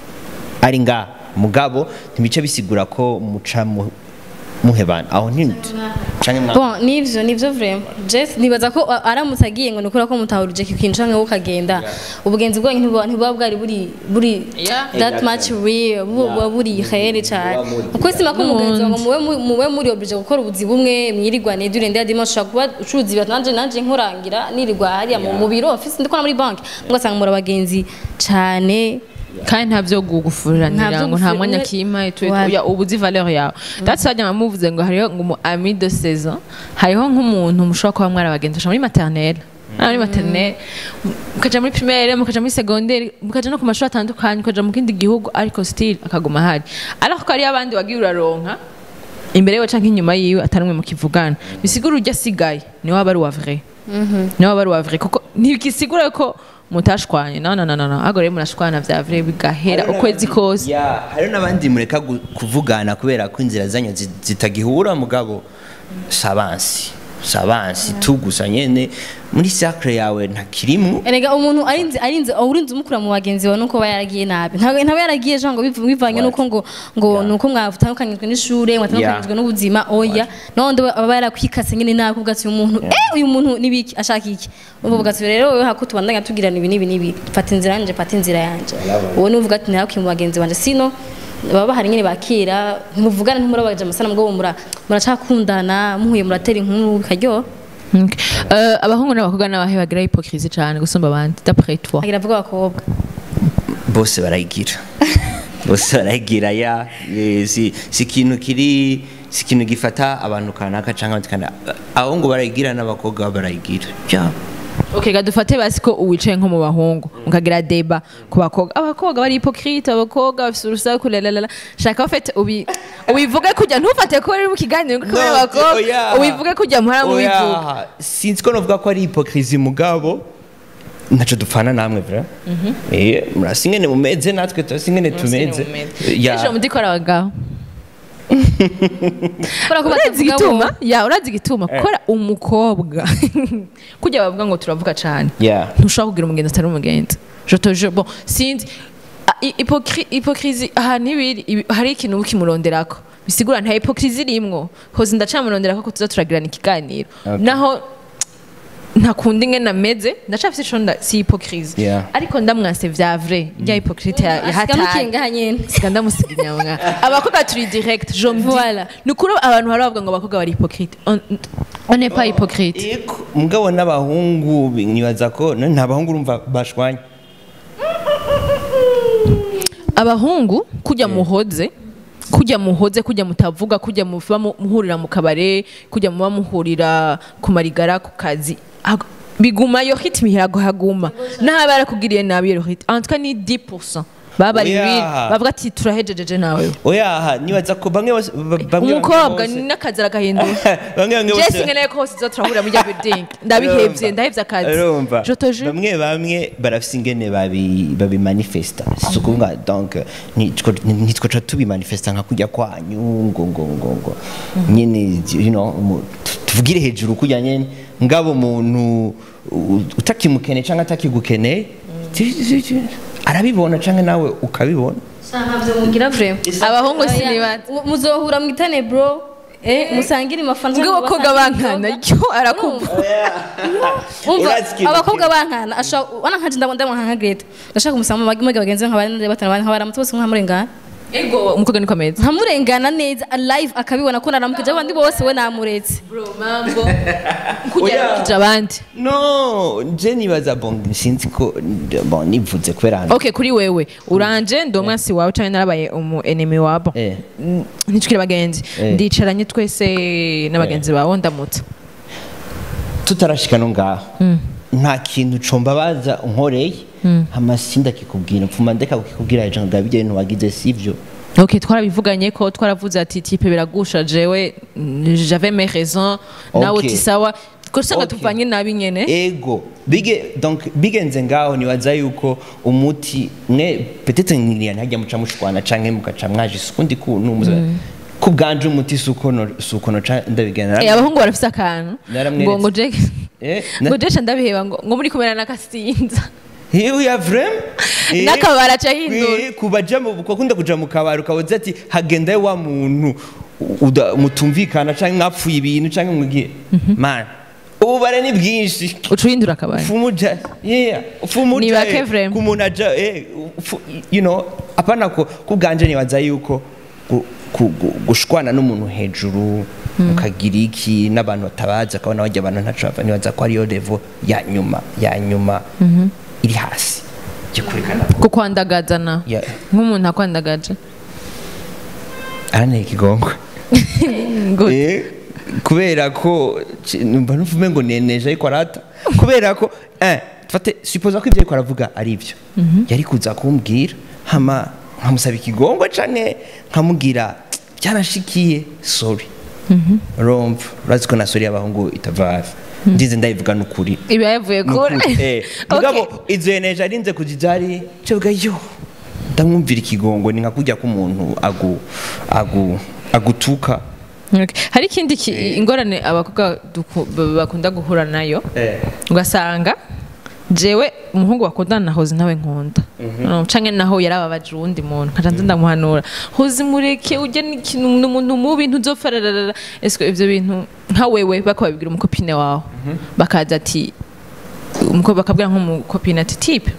ari nga mugabo ntibice bisigura ko muca mu- muhebana aho ni canke mwa bon nivyo nivyo vraiment Jess nibaza ko a- aramutse agiye ngo nukura ko mutahurije iki kintu canke ukagenda ubugenzi bwanyu ntibuba ntibuba bwari buri buri Yeah. that much real buba buri here cyane uko sima ko umugenzi wawe muwe mu- muwe muri oblige gukora ubuzi bumwe mwirigwane durende ya dimanche ushobora kuba ucuruza ibintu nanje nanje nkurangira nirirwa hariya mu mu biro office ndikora muri banki mugasanga muri abagenzi cyane kandi nta byo Nta gufuranira byo ngo nta gufuranira. mwanya kima etu etu Voilà. ya ubu uzi valeur yawe that's why nyama muvuze ngo hariho ngo umu ami de saison hariho nk'umuntu mushobora kuba mwari abagenzi mushobora muri maternelle Ah, muri maternelle mukaja muri primaire mukaja muri secondaire mukaja no ku mashuri atandukanye mukaja mu kindi gihugu ariko still akaguma hari alors ko hariyo abandi wagiye uraronka imbere yiwe canke inyuma yiwe atari umwe mukivugana bisigura urya asigaye niwe aba ari uwa vrai niwe aba ari uwa vrai kuko ntibigisigura ko mutashwanye no no no no no ahubwo rero murashwana vya vrai bigahera ukwezi kose Ya, hariho n'abandi mureka gu- kuvugana kubera ko inzira zanyu zi- zitagihura mugabo sabansi sabansi tu gusa nyene muri cercle yawe ntakirimu Erega umuntu arinze arinze urinze umukura mu bagenzi bawe nuko bayaragiye nabi. Ntabwo ntabwo yaragiye jo ngo bivu- bivanye What? nuko ngo ngo Yeah. nuko mwatandukanyijwe n'ishure, mwatandukanyijwe Yeah. n'ubuzima oya. Nondo aba yarakwikase nyine nabi kuvuga ati uyu muntu eh uyu muntu nibiki ashaka iki. Uvuga ati rero wewe hako tubandanya tugirana ibi nibi nibi. Fata inzira yanje, fata inzira yanje. Wowe nuvuga ati ntabwo mu bagenzi banje sino baba bahari nyine bakira ntimuvugana ntimurabaje amasana mugabo mura muracakundana muhuye muratera inkuru bikaryoha Okay. Euh, abahungu n'abakobwa n'abahe bagira hypocrisie cyane gusumba abandi d'après toi agira avuga abakobwa bose barayigira bose barayigira ya eh, si si ikintu kiri si ikintu gifata abantu kanaka cyangwa abandi kanaka abahungu barayigira n'abakobwa barayigira ya okay gadufate basi ko uwicaye nko mu bahungu mukagira deba ku bakobwa abakobwa bari hypocrite abakobwa bafite urusaku lalalala shaka ufite ubi ubivuge kujya ntufate ko uri mu kiganiro kuko No, ari abakobwa oya. ubivuge kujya muhora mubivuga Oya, sinzi ko novuga ko ari hypocrisie mugabo ntaco dupfana namwe vra eh murasi ingene mumeze natwe turasi ingene tumeze Ya. ejo mudikora abagabo kubera ko urazi batavuga igituma bo ya urazi igituma Eh. kora umukobwa kujya bavuga ngo turavuga cyane Yeah. ntushobora kugira umugenzi atari umugenzi je te jure bon sinzi ah, i- hypocri- hypocrisie ahantu ibiri ibi- hari ikintu uba ukimuronderako bisigura nta hypocrisie irimwo hoze ndacamuronderako ko tuza turagirana ikiganiro Okay. naho ntakunda ingene ameze ndacafise ico nda si hypocrisie Yeah. ariko ndamwase vya vrai rya hypocrite ya- asiga yahataye mukingaha nyene siga ndamusiga inyama abakobwa turi direct je me dis Voilà. ni ukuri abantu hari bavuga ngo abakobwa bari hypocrite on on n'est pas hypocrite Eko, mugabo n'abahungu nibaza ko none nta bahungu urumva bashwanye abahungu kujya muhoze kujya muhoze kujya mutavuga kujya muba mu- muhurira mu kabare kujya muba muhurira ku marigara ku kazi Hag- biguma yo ritme iraguma naho aba yarakugiriye nabi iyo ritme en tout cas ni 10% babari Oya. ibintu bavuga ati turahejejeje nawe oya nibaza ko bamwe bose ba- bamwe umukobwa bose- ni n'akazi aragahindura bamwe bamwe jesi bose nkeneye ko hose izo turahurira muri ya building ndabihevye ndahevye akazi urumva je te jure bamwe bamwe barafise ingene babi babimanifesta si ukuvuga donc nitwo nitwo tubimanifesta nka kujya kwanyu ngo ngo ngo ngo nyene you know mu- tu- tuvugire hejuru kujya nyene ngabo umuntu u- utakimukeneye cyangwa atakigukeneye ti- ti- ti- arabibona cyangwa nawe ukabibona ntabyo mugira vrema abahungu sinibaza muzohura mwitane bro eh musangire amafanta ubwo abakobwa bankana yo arakumva umva Urazi ikintu abakobwa bankana ashaka wana nkaje ndabona ndabona nka Greta ndashaka umusanga mu bagiye bagenzi nk'abandi batana nk'abaramutu bose nkamurengana ego umukobwa niko ameze nkamurengana neza live akabibona ko naramukije abandi bose we namuretse bro mambo kugerekeje abandi no je nibaza bon sinzi ko bon nivuze kubera hano okay kuri wewe uranje ndi umwansi wawe cyane narabaye umu enemy wabo Eh. Mm, ntitukire bagenzi Eh. ndicaranye twese n'abagenzi bawe ndamutse tutarashika no ngaho nta kintu combabaza unkoreye amasinda kikubwira mfuma ndeka kukikubwira ejo ngo bijye ibintu wagize sivyo ok twarabivuganye ko twaravuze ati tipe biragusha jewe mm, j'avais mes raisons nawe Ok. uti sawa ko usanga Ok. tuvanye nabi nyene ego bige donc bigenze ngaho nibaza yuko umuti mwe peut-être nkiriya ntajya muca mushwana canke mukaca mwaje isukundi kuntu muza ku bwanje umuti sukono sukono ndabigenera Eh, abahungu barafise akantu Naramweretse. ngo ngo je Eh, na- ngo jesha ndabiheba ngo ngo muri kumera n'akasinza Hiyo ya vrem n'akabara aca ahindura kubaja mu kunda kuja mu kabari ukabuza ati hagendayo wa muntu uda- mutumvikana canke mwapfuye ibintu canke mwigiye man ububare ni bwinshi uca uhindura akabara fumuja yeah fumuja Ni bake eh, vrem. ku muntu aja eh fu- you know apana ko kubwanje nibaza yuko gu- ku- gu- gushwana n'umuntu hejuru ukagira iki n'abantu batabaza akabona bajya abantu ntaco bava nibaza ko ariyo level ya nyuma ya nyuma iri hasi gikurikana ko kukwandagazana Yeah. nk'umuntu akwandagaje aranteye ikigongwe ngo Eh, kubera ko ci- numva nuvume ngo neneje ariko arata kubera ko eh fate supposa ko ibyo ariko aravuga ari byo yari kuza kumbwira hama nkamusaba ikigongwe canke nkamubwira byanashikiye sorry urumva urazi ko na sorry y'abahungu itava hafi ndize ndayivuga n'ukuri ibi yavuye kure Nukuri, eh. mugabo izo yeneje arinze kujijari cebwa yo ndamwumvira ikigongo ni nka kujya k'umuntu agu agu agutuka Okay. hari ikindi ki- ingorane abakobwa duku- b- bakunda guhura nayo eh ugasanga jewe umuhungu bakundana na hozi nawe nkunda No, canke naho yarababaje uwundi muntu nkaca nza ndamuhanura hozi mureke ujya n'ikintu ni umuntu mubi ntuzopfa rarara ese ivyo bintu nka wewe bako babibwira umukopine wawe bakaza ati umukobwa bakabwira nk'umukopine ati tipe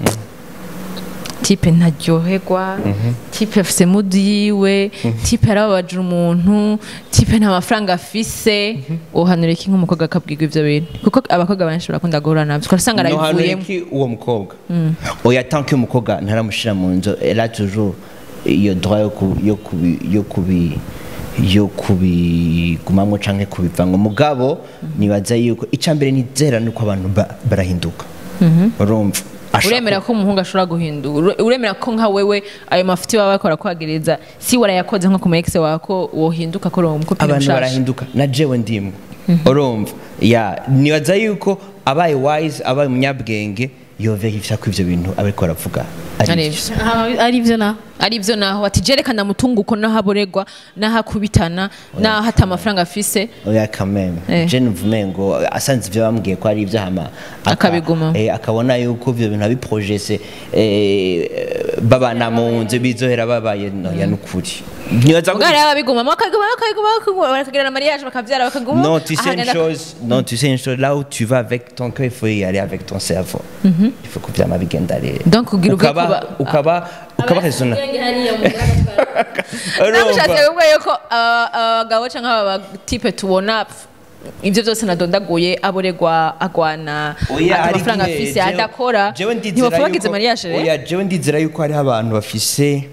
tipe ntaryoherwa tipe afise mudi yiwe tipe yarababaje umuntu tipe nta mafaranga afise uhanura iki nk'umukobwa akabwirwa ivyo bintu kuko abakobwa benshi barakunda guhura navyo ugasanga no hano arabivuyemo iki uwo mukobwa oya tant que umukobwa ntaramushira mu nzu elle a toujours iyo droit yo ku yo kubi yo kubi yo kubigumamwo canke kubivanga mugabo nibaza yuko icambere nizera nuko abantu ba- barahinduka urumva Ashaka- uremera ko umuhungu ashobora guhindura Ure- uremera ko nka wewe ayo mafuti baba bakora kwagiriza si warayakoze nko ku ma ex wawe ko wohinduka ko uri umukopine abantu mushasha barahinduka na jewe ndimwe urumva ya nibaza yuko abaye wise abaye umunyabwenge yoverifya ko ivyo bintu abariko baravuga ari Ari byo. ivyo. Aha, ari byo naho ari byo naho ati jerekana mutunguko naho aborerwa naho akubitana naho ata amafaranga afise oya kameme Eh. je nuvume ngo asanze ivyo bambwiye ko ari ivyo hama aka- Akabigumamo. eh, akabona yuko ivyo bintu abiprojese eh, babana mu nzu bizohera babaye noya nukuri nibaza ko ubwo rero babigumamo bakaguma bakaguma bakaguma bakagirana mariage bakabyara bakaguma Non, tu sais une ahagenda- chose, non, tu sais une chose, là où tu vas avec ton cœur, il faut y aller avec ton cerveau. Il faut que tu aies bigenda rero. Donc, ugira ubwe ukaba, kuba- ukaba, ukaba raisonna. namushatse kuvuga yuko aba- abagabo cyangwa aba tipe tubona pf, ibyo byose nadondaguye aboregwa agwana ata amafaranga afise adakora ntibapfa bagize mariage rero oya jewe ndizera yuko hariho abantu bafise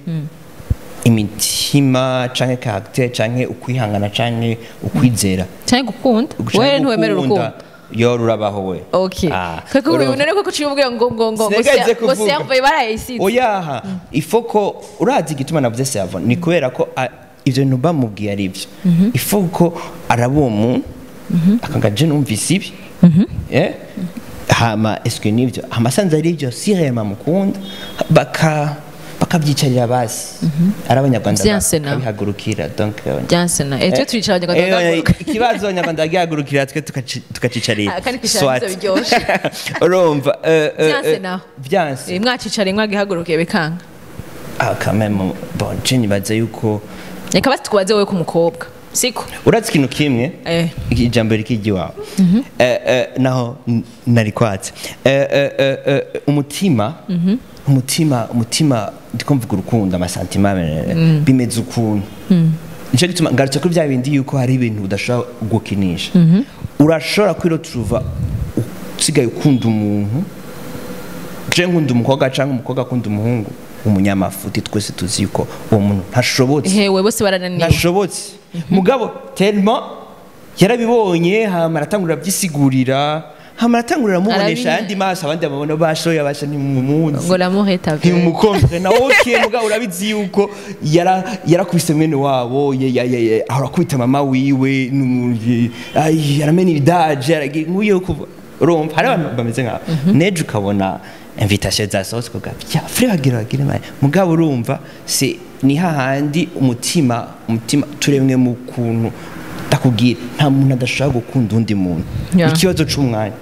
imitima canke caractère canke ukwihangana canke ukwizera cyangwa gukunda Canke wewe ntiwemera gukunda. urukundo yo rurabaho we okay Ah, koko urumva. ubu none koko uciye ubwira ngo ngo ngo ngo Sinigeze sia- ngo kuvuga. serve barayisize oyaha ifoko urazi igituma navuze servo ni kubera ko a- ivyo bintu bamubwiye ari byo ifoko araba uwo muntu akanga je numvise ibi Eh? hama eske nivyo hama asanze ari byo sirema mukunda baka bakabyicarira basi ari abanyarwanda Vyanse na. bakabihagurukira donc eh, byanse na eh twe turicara abanyarwanda Eh, bagahaguruka. ikibazo abanyarwanda bagihagurukira twe tukaci- tukacicarira Ah, kandi kwicara Swat. nivyo biryoshe. urumva eh, eh, Vyanse eh, naho. vyanse Eh, mwacicare mwagihagurukiye bikanga ah quand même bon je nibaza yuko reka basi tukubaze wowe ku mukobwa siko urazi ikintu kimwe Eh. ijambo rikijya iwawe Eh, eh, naho n- nari kwatse Eh, eh, eh, eh, umutima umutima umutima ndiko mvuga urukundo amasantima eh, bimeze ukuntu nicyo gituma ngarutse kuri bya bindi yuko hari ibintu udashobora gukinisha urashobora kwiroturuva usigaye ukunda umuntu je nkunda umukobwa cyangwa umukobwa akunda umuhungu umunyamafuti twese tuzi yuko uwo muntu ntashobotse hewe bose barananiwe ntashobotse mugabo telma yarabibonye hama aratangurira abyisigurira hama aratangurira amubonesha Arabinya. ayandi maso abandi bamubona bashoye abasha ntimumunsi ngo l'amour est aveugle ntimukombe na ok mugabo urabizi yuko yara yarakubise mwene wabo ya- ya- ya- ya- ahora akubita mama wiwe nu- ye- ay, aramena ibidaje aragira nk'uyo kuva urumva hari abantu bameze nk'abo nejo ukabona invitation zasohotse kuga bya fure bagira bagire maye mugabo urumva se ni hahandi umutima umutima turemwe mu kuntu ndakubwira nta muntu adashobora gukunda undi muntu Yeah. ikibazo c'umwanya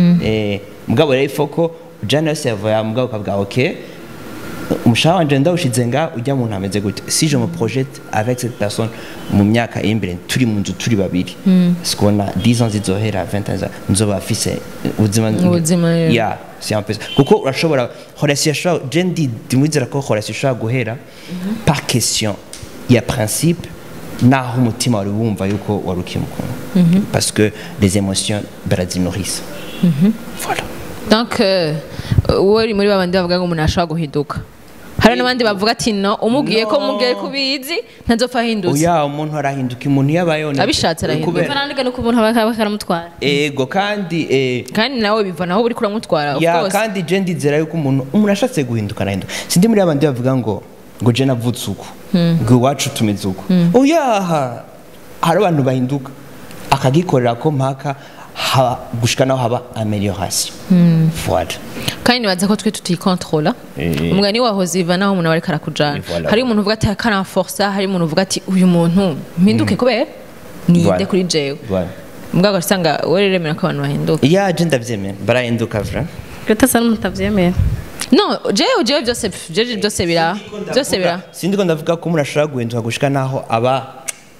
eh mugabo rero ifoko ujana yose yavuye aha, mugabo ukavuga ok umushahara wanje ndawushize nga ujya muntu ameze gute si je me projette avec cette personne mu myaka iri imbere turi mu nzu turi babiri sikubona 10 ans zizohera 20 ans nzoba afise ubuzima Ubuzima, yeah. ya c'est un peu ça. kuko urashobora relation ishobora je ndi ndimwizera ko relation ishobora guhera par question ya principe naho umutima wari wumva yuko wari ukimukunda parce que les émotions barazinourrissent voilà donc euh, wowe uri muri babandi bavuga ngo umuntu ashobora guhinduka hari n'abandi bavuga ati no umubwiye ko No. umubwiye ko ubizi ntazopfa ahindutse oya umuntu arahinduka umuntu yabayeho na- Abishatse arahinduka. kubera- Faranga nuko umuntu aba aba karamutwara ego kandi eh, kandi nawe bivana aho uri kuramutwara of ya course kandi je ndizera yuko umuntu umuntu ashatse guhinduka arahinduka sindi muri abandi bavuga ngo ngo je navutse uku ngo iwacu tumeze uku oyaha hari abantu bahinduka akagikorera ko mpaka haba gushika naho haba amelioration voilà kandi nibaza ko twe tutikontrola Eh. umugani wahoze iva naho umuntu aba ariko arakujana Eh, voilà. hari umuntu uvuga ati akaramforsa hari umuntu uvuga ati uyu muntu mpinduke kubera niyinde Voilà. kuri jewe voilà mbwa ugasanga wowe rero remera ko abantu bahinduka ya je ndavyemera barahinduka vra gata asa n'umutabyemera no jewe jewe byose jewe byose bira byose bira sindiko ndavuga ko umuntu ashobora guhinduka gushika naho aba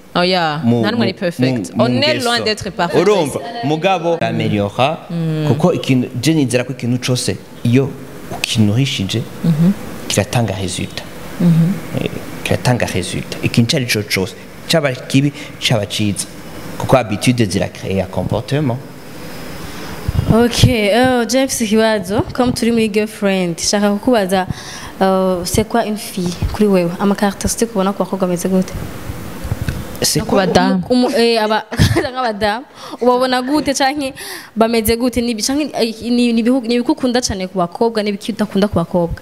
oya mu- nta n'umwe ari mu- perfect mu- on mu est ngeso. loin d'être parfait urumva mugabo ameliora kuko ikintu je nizera ko ikintu cose iyo ukinuhishije kiratanga resultat Eh, kiratanga resultat ikintu cari co cose caba kibi caba ciza kuko habitude ziracrea comportement ok uh, james ikibazo comme turi muri girlfriend shaka kukubaza uh, c'est quoi une fille kuri wewe amakarakterisitike ubona ku bakobwa ameze gute c'est ku badamu Umu- eh, aba- nk'abadamu ubabona gute canke bameze gute Ni ibi- canke, eh, ni ni ibihu- ni ibiki ukunda cane ku bakobwa n'ibiki udakunda ku bakobwa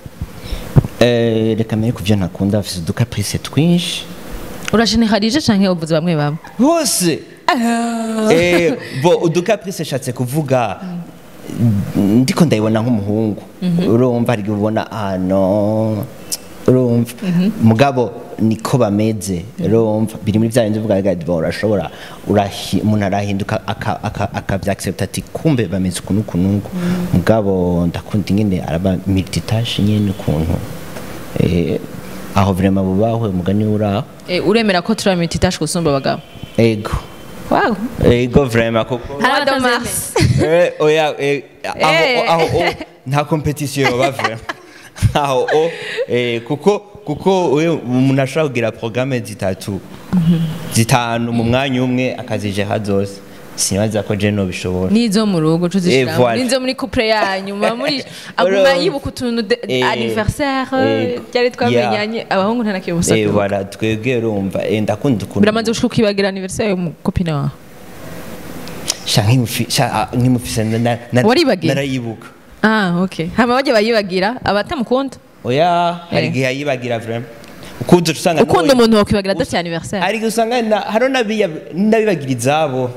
Eh, reka mbere ku byo ntakunda bafise uducaprice twinshi urajeneralije canke uvuze bamwe bamwe bose Eh, bo uducaprice nshatse kuvuga ndiko ndayibona nk'umuhungu urumva hari igihe ubona ano urumva mugabo niko bameze urumva biri muri bya bindi uvuga gadi bo urashobora urahi- umuntu arahinduka aka- aka- akavyaaccepta ati kumbe bameze ukuntu ukuntu mugabo ndakunda ingene araba multitâche nyene ukuntu Eh, aho vraiment bubahwe umugani uraho Eh, uremera ko turi multitâche gusumba abagabo ego wow ego vraiment kuko Hari Mois de abatavyemera. mars Eh, oya eh, aho Eh. aho o nta competition yoba vraiment aho o eh, kuko kuko we umuntu ashobora kugira programme zitatu zitanu mu mwanya umwe akazijera zose sinibaza ko je nobishobora nizo mu rugo Eh, tuzishiramo voilà. nizo muri couple yanyu muba muri aguma Urumva. yibuka utuntu de- Eh, anniversaire eh, byari twamenyanye abahungu nta nakiri ubusa eh voilà twebwe urumva eh, ndakunda ukuntu biramaze gushuka ukibagira anniversaire y'umukopine wawe sha nkimufi- sha, ah, nkimufise na- na- na- Waribagiye? narayibuka ah okay hama bajya bayibagira abatamukunda oya hari Eh. igihe yayibagira vraiment ukuze usanga ukunda nawe- umuntu wakwibagira adafite anniversaire hari igihe usanga na- hariho n'abiya- n'abibagira izabo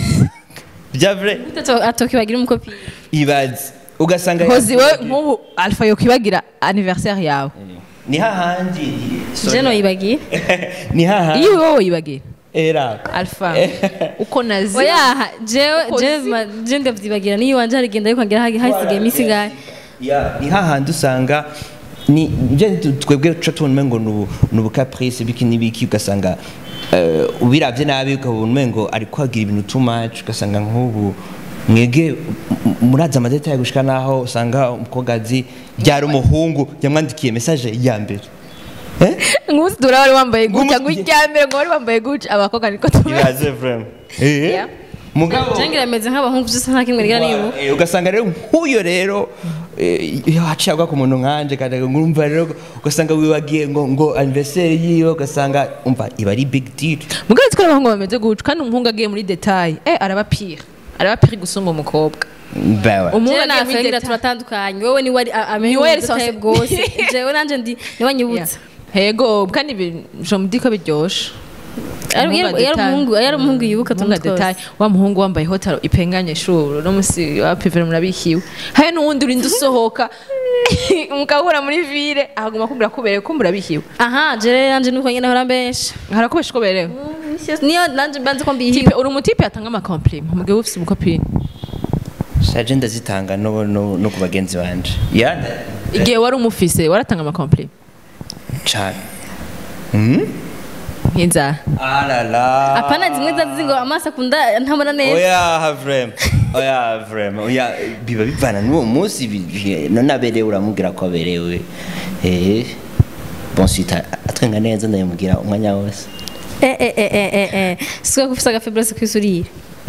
bya vrai atokibagira umukopine ibaze ugasanga hozi we nk'ubu alpha yokwibagira anniversaire yawe ni hahandi sorry. je noyibagiye ni hahandi iyo wowe yibagira era alpha uko nazi oyaha jewe Ukoze. je ma- je ndavyibagira niyo wanje harigenda ariko ngira hagi- hasigaye iminsi ingahe Ya, ni hahandi usanga ni ibyo twebwe tuca tubona umengo ni ubu- ni ubucaprice biki n'ibiki ugasanga eh, ubiravye nabi ukabona umengo ari kwagira ibintu too much ugasanga nk'ubu mwege m- muraza amadetaye gushika naho usanga umukobwa azi byari umuhungu yamwandikiye message ya mbere eh? nk'usi dura wari wambaye gutya Nk'umunsi- gutya mbere ngo wari wambaye gutya abakobwa niko tubaye ibaze vraiment eh? Yeah. mugabo je ngira meze nk'abahungu vyose nta kimwe ngira nibuka Eh, ugasanga rero nk'uyo rero eh, iyo haciye agwa ku muntu nkanje kandi ngumva rero ugasanga wibagiye ngo ngo anniversaire yiwe ugasanga umva iba ari big deal mugabo twari abahungu bameze gutya kandi umuhungu agiye muri detail eh araba pire araba pire gusumba umukobwa bawe umuhungu jewe agiye muri nasengira detail turatandukanye wowe ni wari amenye Ni wowe ubutahe risosi- bwose jewe nanje ndi niwe nyibutsa hego kandi bi- je me dis ko biryoshe Yari- Umuhungu yari yari detail. umuhungu yari umuhungu yibuka Umuhungu tuntu detail twose wa muhungu wambaye hotaro ipenganye shuru no musi wa pivere murabikiwe hari n'uwundi urinda usohoka mukahura muri ville ahaguma kubwira kubereye ko murabikiwe aha jewe nanje nuko nyene hora mbesha harakubesha ko berewe niyo nanje mbanze ko mbihiwe tipe uri umutipe yatanga amakomplima mu gihe ufite umukopine shaje ndazitanga no, no, no ku bagenzi banje ya igihe wari umufise waratanga amakomplima cyane hmm? nk'inzara alala apana zimwe zazi ngo amaso akunda ntabona neza oya vraiment oya vraiment oya biba bivana n'uwo munsi bi- bi- none aberewe uramubwira ko aberewe eh bon sita atwenga neza ndayamubwira umwanya wose eh eh eh eh eh eh siko kufisa agafebrose kwisurira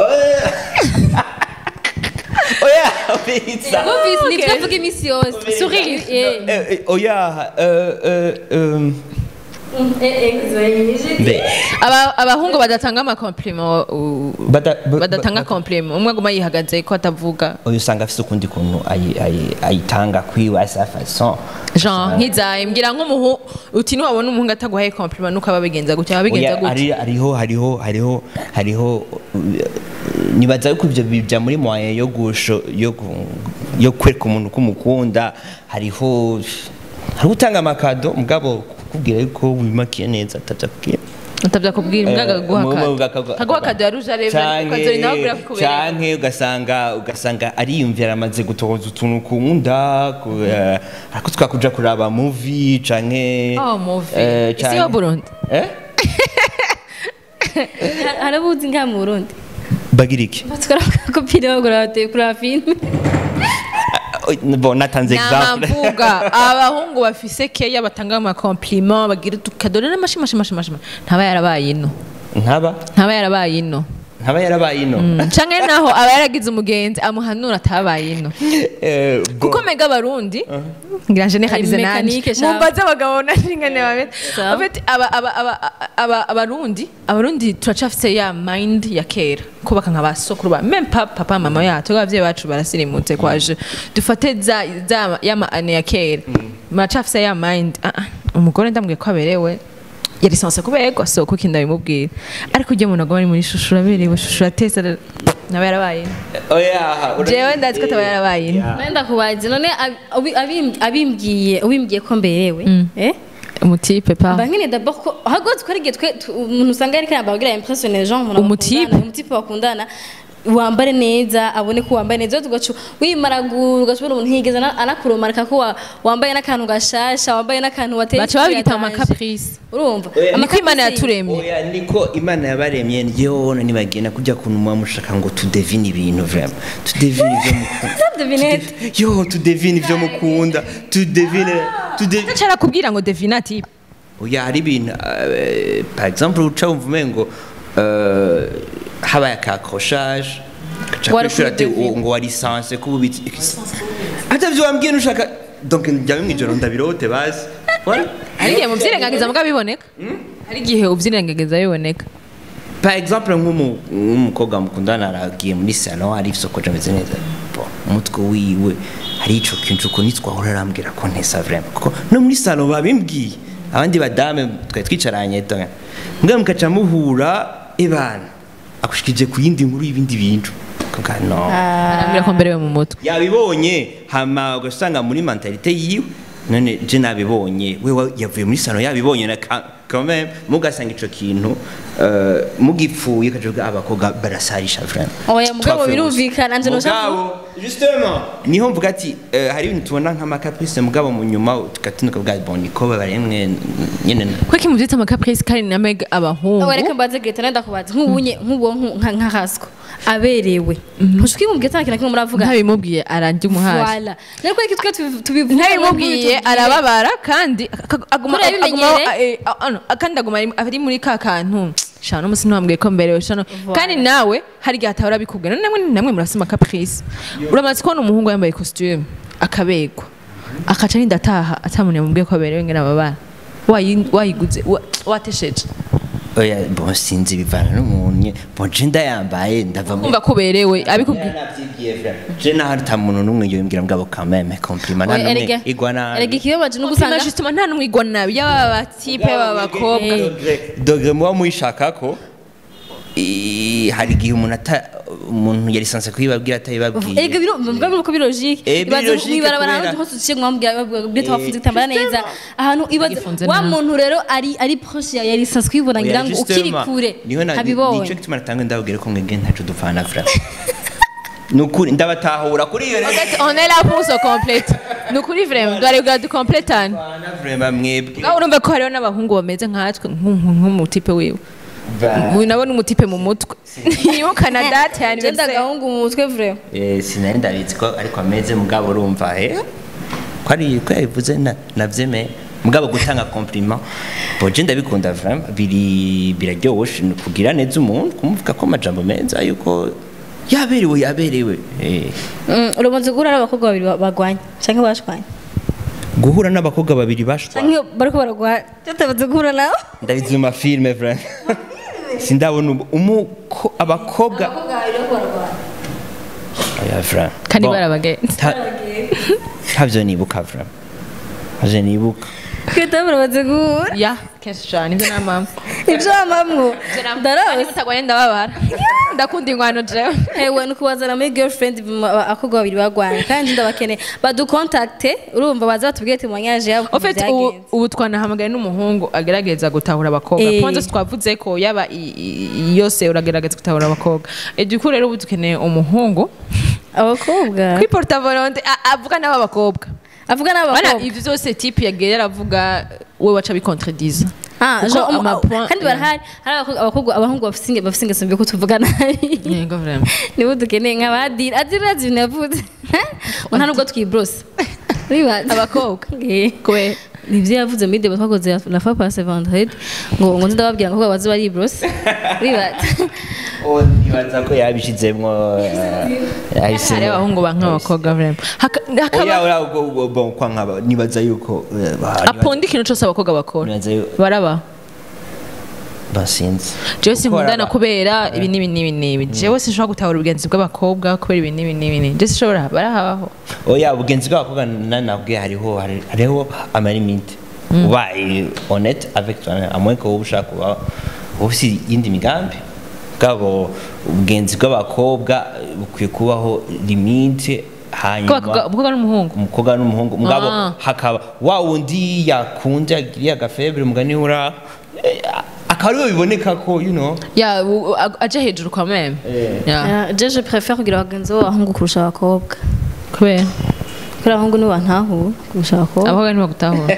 oya bitsa Bumvise ni twavuga iminsi yose Sourire. eh Eh, eh, oya eh, eh, um, mbe Aba- abahungu badatanga amakomplima u- Bada- ba- badatanga ba- komplima umwe aguma yihagaze ko atavuga oyo usanga afise ukundi kuntu ayi- ayi- ayitanga kwiwe asa façon jean nk'izaye mbwira nk'umuhu uti niwabona umuhungu ataguhaye komplima nuko aba abigenza gutya aba abigenza Oya, gutya hari- hariho hariho hariho hariho uh, nibaza yuko ibyo bija muri moyen yo gusho yo gu- yo kwereka umuntu ko umukunda hariho hariho utanga amakado mugabo kukubwira yuko wimakiye neza atabyakubwira utabyakubwira imbwa akaguha mu- kado mu- akaguha kado ya ruje arebe Canke- ukazora nawe abwira ko ikubereye canke ugasanga ugasanga ariyumvira amaze gutohoza utuntu ukunda ku- eh, ariko twakuja kuraba movie canke oh muvi eh, isi canke- yo burundi eh harabuzi ngaha mu burundi bagira iki batwara kopine bagura bateye kuri filime Ah, bon natanze exemple namvuga abahungu bafise keya batanga amakomplima bagira utukadore n'amashimashimashimashima ntaba yarabaye ino ntaba ntaba yarabaye ino ntaba yarabaye ino canke naho aba yaragize umugenzi amuhanura atabaye ino Eh, bon. kuko mega abarundi ngira generalize Ari nanje mécanique, sha. mumbaze abagabo nashingane babeta Sawa. En fait, aba- aba- aba- aba- abarundi abarundi turacafise ya mind ya kera kubaka nka basokuru ba meme pa- papa mama yacu abavyeyi bacu barasirimutse kwaje dufate za za ya maane ya kera muracafise ya mind ah, ah, umugore ndambwiye ko aberewe yari sanse kuberwa so kuko ndabimubwira ariko ujya umuntu agoma ari muri shushu uraberewe shushu uratesa naba yarabaye oya ura- jewe ndazi ko ataba yarabaye ino. Yeah. nenda kubaza none abi- abi- abim- abimbwiye ubimbwiye ko mberewe eh umutipe pa mba nkene d'abord ko ahubwo twari igihe twe tu- umuntu usanga yariko arabagira impressionner les gens umuntu Umutipe? bakundana, umutipe bakundana wambare neza abone ko wambaye neza ugacu wimaragura ugashobora umuntu ntiyigeze ana- anakuromarika ko wa- wambaye n'akantu gashasha wambaye n'akantu wateye baca babita ikiyatange. amakaprisi urumva Oya, niko imana Amakaprisi- yaturemye oya niko imana yabaremye njyewe nibagenda kujya kuntu muba mushaka ngo tudevine ibintu vraiment tudevine ibyo mukunda Devinette. yo tudevine ibyo mukunda tudevine tudevine cara kubwira ngo devina tipe oya hari ibintu eh, par exemple uca wumva umengo eh, habaye akakroshaje Wari kwishura ati kuri "Oh, ngo wari sanse kuba ubitse atavyo wambwiye nushaka donc njyawe mwijoro ndabirote basi Voilà. hari igihe muvyirengagiza muga biboneka hari igihe uvyirengagiza biboneka par exemple nk'umu- nk'umukobwa mukundana aragiye muri salon ari isokoje ameze neza Bon, umutwe wiwe hari ico kintu uko nitwahora arambwira ko ntesa vraiment kuko no muri salon babimbwiye abandi badame twari twicaranye donc mbwa mukaca muhura ebana akushikije ku yindi nkuru y'ibindi bintu Kuvuga, no arambwira ko mberewe mu mutwe yabibonye hama ugasanga muri mentalite yiwe none je nabibonye wewe yavuye muri salo yabibonye na ka- quand même mugasanga ico kintu euh, mugipfuye kajuga abakobwa barasarisha vraiment Oya, mugabo Twapfuye birumvikana, gusa. nje noshavu- Mugabo, justement niho mvuga ati euh, hari ibintu tubona nk'amakaprice mugabo mu nyuma tugatinuka bwa bon niko baremwe nyene kweki muvyita amakaprisi kandi namega abahungu wereke mbaze geta nenda kubaza nk'ubunye nk'uwo nka nka hasco aberewe ntushiki mu geta kintu kimwe muravuga ntabimubwiye arandya umuhari Voilà. Rero kweki twe tubi- tubivuga ntabimubwiye arababara kandi ak- aguma Kuriya aguma- bimenyere. eh, ah, ano, kandi aguma ari- ari muri ka kantu shana n'umusi ntiwambwiye ko mberewe shana kandi nawe hari igihe atahora abikubwira namwe namwe murasoma caprice uramaze kubona umuhungu yambaye costume akabegwa akaca arinda ataha atamuntu yamubwiye ko aberewe ngena ababara Wayi- wayiguze wa- watesheje oya bon sinzi bivana n'umuntu nye bon je ndayambaye ndava muri kumva ko uberewe abikubwiye je naho ata muntu n'umwe yobimbwira mugabo quand même compliment nta n'umwe igwa nabi erega ikibabaje no usanga gusanga justement nta n'umwe igwa nabi yaba batipe baba bakobwa dogere muba muyishakako i- hari igihe umuntu ata umuntu yari sanse kuyibabwira atayibabwiye erega biro mbwa nuko biri logique Eh, biri ibaze logique mwibarabara kubera- ahantu hose uciye mwambwira byo twafunze gutambara neza ahantu ibaze Gifunze wa nabi. muntu rero ari ari proche ya yari sanzwe kwibona ngira ngo ukiri kure niho na- habibonye nico gituma natanga ndababwira ko mwebwe ntaco dupfana vraiment nukuri ndabatahura kuri iyo rero on est là pour se complète ni ukuri vraiment duharebwa dukompletane Dupfana vraiment mwebwe ngaho urumva ko hariho n'abahungu bameze nkatwe nk'umu- nk'umutipe wiwe Ba- uyu nabo ni umutipe mu mutwe yibukana date ya genda anniversaire gahungu mu mutwe vraiment Eh, sinari ndabizi ko ariko ameze mugabo urumva eh ko ari ko yabivuze na- navyemeye mugabo gutanga compliment bo je ndabikunda vraiment biri biraryoshe ni kugira neza umuntu kumuvuga ko amajambo meza yuko yaberewe yaberewe eh Mm, uramaze guhura n'abakobwa babiri ba- bagwanye canke bashwanye guhura n'abakobwa babiri bashwa canke bariko baragwana tutamaze guhura nabo ndabizi mu mafilme vraiment sindabona ubu- umuko abakobwa babiri bariko baragwana oya vraiment kandi Bon, barabagenzi ta- ntavyo nibuka vraiment ntavyo nibuka kwita muramaze guhura ya kenshi cyane ibyo nta mpamvu ibyo wamamwo kandi ndarose mutagwaye ndababara ndakunda ingwano jewe ewe ni kubazana muri girlfriend abakobwa babiri bagwanye kandi ndabakeneye badukontakte urumva baza batubwire ati mwanyaje yabo En fait, ubu, ubu twanahamagaye n'umuhungu agerageza gutahura abakobwa Eh. kwanza twavuze ko yaba i- i- yose uragerageza gutahura abakobwa eduku rero ubu dukeneye umuhungu abakobwa kuri porta volonte a- avuga n'abo bakobwa avuga bana n'abakobwa ibyo byose tipe yagiye yaravuga we waca bikontrediza Ah, Kuko genre, um, amapoint- kandi barahari hari abakobwa- abakobwa abahungu bafise inge- bafise ingeso mbi ko tuvuga nabi yego vraiment nibo dukeneye nk'abadira adira azi ibintu yavuze ngo nta nubwo twibrose uribaza abakobwa Eh. kubera nivyo yavuze muri deba twakoze ya la fois passée vendredi ngo ngo ndababwira ngo baze bari brose uribaza Oh, nibaza ko yabishizemwo eh, hari yahisemo abahungu banka abakobwa vraiment Haka- oya hakaba oya ubwo- ubwo- bon kwa nkaba nibaza yuko eh, ba- nibaza- aponda ikintu cyose abakobwa bakora nibaza yuko barabaho basinzi jewe Kuko sinkundana baraba- kubera ibi n'ibi n'ibi n'ibi jewe sinshobora gutahura ubugenzi bw'abakobwa kubera ibi n'ibi n'ibi n'ibi jewe sinshobora barahabaho oya ubugenzi bw'abakobwa nanabwiye hariho hari- hariho amalimite ubaye honnête avec toi à moins que wowe ushaka kuba ufite iyindi migambi bwabo ubugenzi bw'abakobwa eh, bukwiye kubaho limite hanyuma umukobwa n'umuhungu umukobwa n'umuhungu mugabo Ah. hakaba wa wundi yakunze yagiriye agafebure mugani ura eh, akaba ariwe biboneka ko you know ya u- u- aje hejuru kwa meme Ya. je je préfère kugira abagenzi b'abahungu kurusha abakobwa kubera kubera abahungu nibo bantahura kurusha abakobwa abakobwa ntibagutahura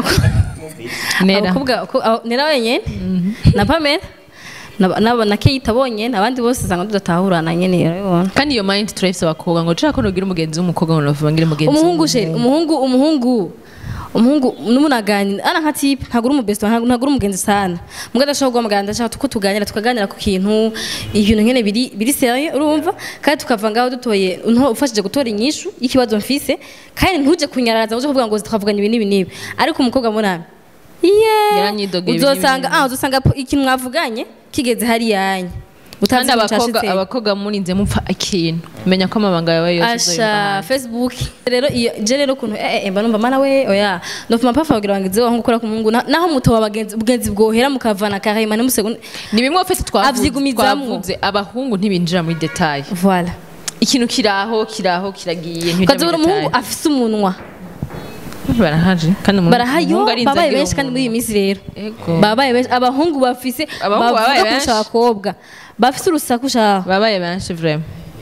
nera abakobwa ko- abo- nera wenyene na pamela na- na na keyita bonyene abandi bose usanga tudatahurana nyene urabibona kandi iyo mind turayifise abakobwa ngo nshaka ko nugira umugenzi w'umukobwa ngo navuga ngire umugenzi umuhungu w'umuhungu. sheri umuhungu umuhungu umuhungu n'umunaganira ana nka tipe ntabwo uri umubesito ntabwo uri umugenzi sana mbwa ndashaka guhamagara ndashaka ko tuganira tukaganira ku kintu ibintu nyene biri biri serieux urumva kandi tukava ngaho dutoye unto- ufashije gutora inyishu y'ikibazo mfise kandi ntuje kunyararaza ngo uje kuvuga ngo twavuganye ibi n'ibi n'ibi ariko umukobwa munami yeah Yaranyidogeye ibi uzosanga n'ibi ah uzosanga po- ikintu mwavuganye kigeze hariya kandi abakobwa abakobwa murinze mupfa ikintu menya ko amabanga yawe yose asha facebook rero iyo je rero kuntu eh eh mba numva mana we oya ndofuma pafa kugira ngo ngize wangu kora ku mungu na- naho muto wabagenzi bugenzi bwohera mukavana karema ne musegonde ni bimwe fese twavuze Avyigumizamwo. twavuze abahungu ntibinjira muri detail voilà ikintu kiraho kiraho kiragiye ukazabona umuhungu afise umunwa barahaje kandi umuntu- barahayo umuhungu arinze babaye agira benshi kandi muri iyi minsi rero Ego. babaye benshi abahungu bafise Abahungu babaye bavuga benshi. kurusha abakobwa bafise urusaku shaho babaye benshi vraiment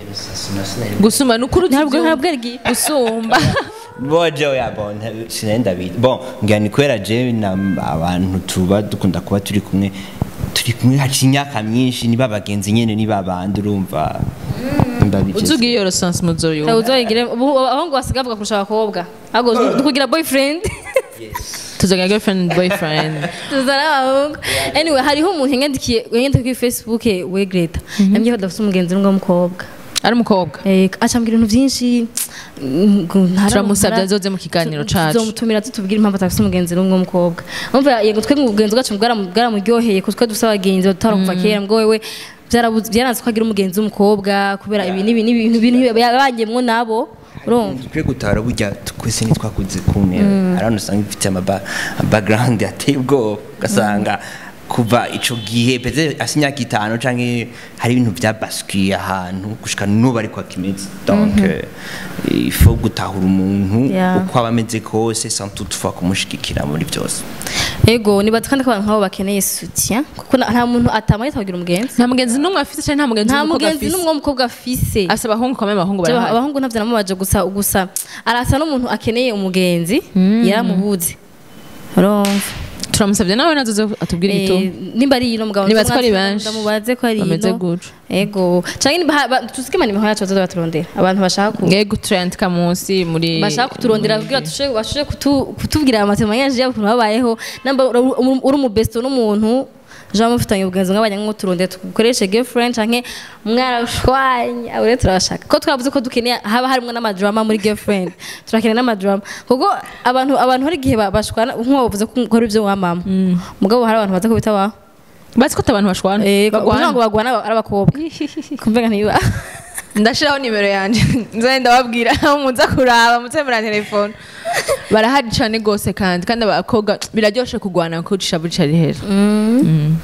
gusuma nukuri ntabwo ntabwo ari gusumba boje oya bon sinenda bita bon ngira ni kwera je na abantu tuba dukunda kuba turi kumwe turi kumwe haci imyaka myinshi niba bagenzi nyene niba bandi urumva mba bigeze. uzugiye iyo resanse muzoyo uzoyigire ubu abahungu basigaye bavuga kurusha abakobwa ahubwo kugira boyfriend tuzogira girlfriend boyfriend tuzana abahungu anyway hariho umuntu yanyandikiye yanyandikiye kuri facebook we Greta yambwiye ko adafite umugenzi n'umwe w'umukobwa ari umukobwa Eh, acambwira ibintu byinshi mm, ngo ntara- Turamusabye ntara- azoze mu kiganiro tu- cacu. tuzomutumira tutubwire impamvu atafite umugenzi n'umwe w'umukobwa umva yego twe umugenzi wacu bwaramu- bwaramuryoheye kuko twe dufite abagenzi batara kuva kera ngo wewe byarabuze- byaranze ko agira umugenzi w'umukobwa kubera ibi n'ibi n'ibintu bintu yabangemwo nabo urumva twe gutara burya twese ntitwakuze kumwe arano usanga ifite ama ba- background ateye ubwoba ugasanga kuva ico gihe peze asi imyaka itanu canke hari ibintu byabaswiye ahantu gushika n'ubu ariko akimeze donc euh, il faut gutahura umuntu Yeah. uko aba ameze kose sans toutefois kumushigikira muri byose ego nibaza kandi ko abantu nk'abo bakeneye soutien kuko na- nta muntu atamaye atagira umugenzi nta mugenzi n'umwe afise cyangwa nta mugenzi nta w'umukobwa mugenzi afise n'umwe w'umukobwa afise asa abahungu kamwe abahungu Jewe, barahari abahungu ntabyo namubaje gusa gusa arasa n'umuntu akeneye umugenzi yaramubuze urumva turamusabye nawe nazoze atubwire Eh, igituma nimba ari ino mugabo Nibaza ko ari ndamubaze- benshi. ndamubaze ko ari Bameze ino gutyo. ego canke niba ha- ba- tuzike manimero yacu bazoza baturondera abantu bashaka ku ngego turandika munsi muri bashaka kuturondera kugira tushe bashobore kutu- kutubwira amatemanyanje y'ukuntu babayeho namba uri- uri uri umubesto n'umuntu jean mufitanye ubugenzi mwabanye nko turondera tukoreshe girlfriend canke mwarashwanye abo rero turabashaka ko twavuze ko dukeneye haba harimo n'amadrama muri girlfriend turakeneye n'amadrama kuko abantu abantu hari igihe ba- bashwana nk'uwo bavuze ko ukora ibyo wa mama mugabo hari abantu baza ko bitabaho bazi ko abantu bashwana Eh, kugira bagwana ngo bagwana ari abakobwa kumvega ntiba ndashiraho nimero yanje nzanye ndababwira aho muza kuraba muze muri telefone barahari cyane gose kandi kandi abakobwa biraryoshe kugwana kuko ishavu ricari hejuru Mm.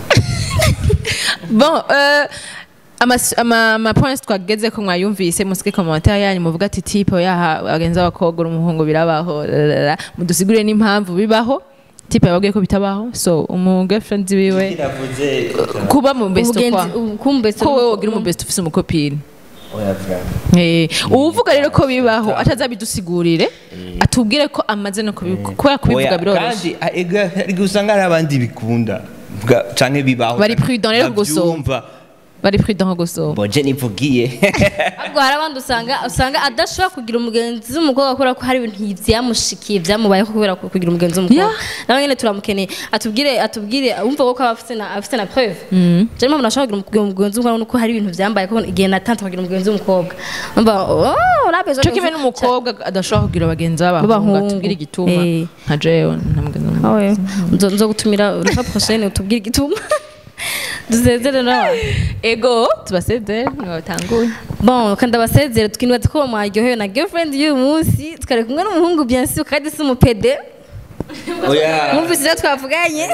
bon euh, amas- ama ama points twageze ko mwayumvise musike commentaire yanyu muvuga ati type yaha abagenzi b'abakobwa uri umuhungu birabaho lalala. mudusigurire n'impamvu bibaho type yababwiye ko bitabaho so umu girlfriend wiwe kuba mu best kwa kumbesto ko wowe wogira umu best ufise umukopine Eh, uwuvuga rero ko bibaho atazabidusigurire atubwire ko amaze no kubivuga kubera kubivuga biroroshye kandi a- ega- ega usanga hari abandi bikunda Bwa- canke bibaho Bari prudent rero gusoma. bavyumva. bari prudent nko gusoma boje nivugiye ahubwo hari abandi usanga usanga adashobora kugira umugenzi w'umukobwa kubera ko hari ibintu byamushikiye byamubayeho kubera ko kugira umugenzi w'umukobwa Yeah. nawe nyine turamukeneye atubwire atubwire wumva ko aba afite na afite na preuve je mpamvu nashobora kugira umugenzi w'umukobwa nuko hari ibintu byambaye ko igihe natanze kugira umugenzi w'umukobwa umva oh rabezo cyo kimwe n'umukobwa adashobora kugira abagenzi b'abahungu B'abahungu. atubwire igituma Eh. nka jewe nta mugenzi n'umwe. awe nzo nzo gutumira rufa prochaine utubwire igituma dusezere nawe ego tubasezere mwabatanguye bon kandi abasezere tukinwa ko mwaryohewe na girlfriend y'uyu munsi twari kumwe n'umuhungu bien sûr kandi si umupede oya mwumvise ibyo twavuganye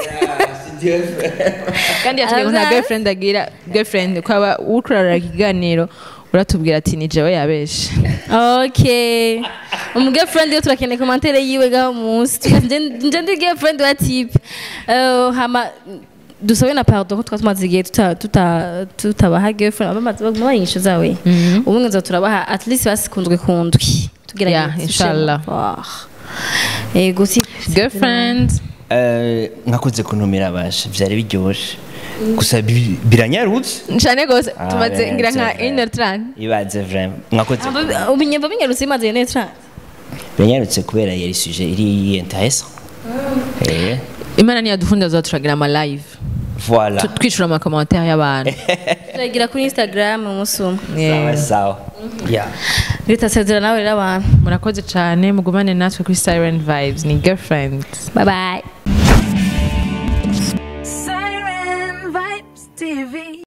kandi yatubwiye ngo nta Aravuga- girlfriend agira girlfriend kwaba ukurarira ikiganiro uratubwira ati ni jewe yabeshe okay umu girlfriend yo turakeneye komantere yiwe gaho munsi Nje- nje ndi girlfriend wa type Eh, hama dusabe na pardon ko twari tumaze igihe tuta- tuta- tutabaha girlfriend abamaze bamuha inyishu zawe ubu nza turabaha at least basikunzwe kundwi tugerageze Yeah, inshallah. Ah. yego si girlfriend Eh, mwakoze kuntumira basha vyari biryoshe gusa bi- biranyarutse ncane gose Ah, tumaze ngira nka binyarutse, une heure trente ibaze vraiment mwakoze ubinyumva binyarutse bimaze iyo netra biranyarutse kubera yari suje iri intéressant eh imana niyadukunda turagira ama live voilà Tu- twishura ama commentaire y'abantu turagira kuri instagram umunsi umwe sawa sawa yeah bitasezera nawe rero abantu murakoze cyane mugumane natwe kuri siren vibes ni girlfriend bye bye Siren vibes. TV.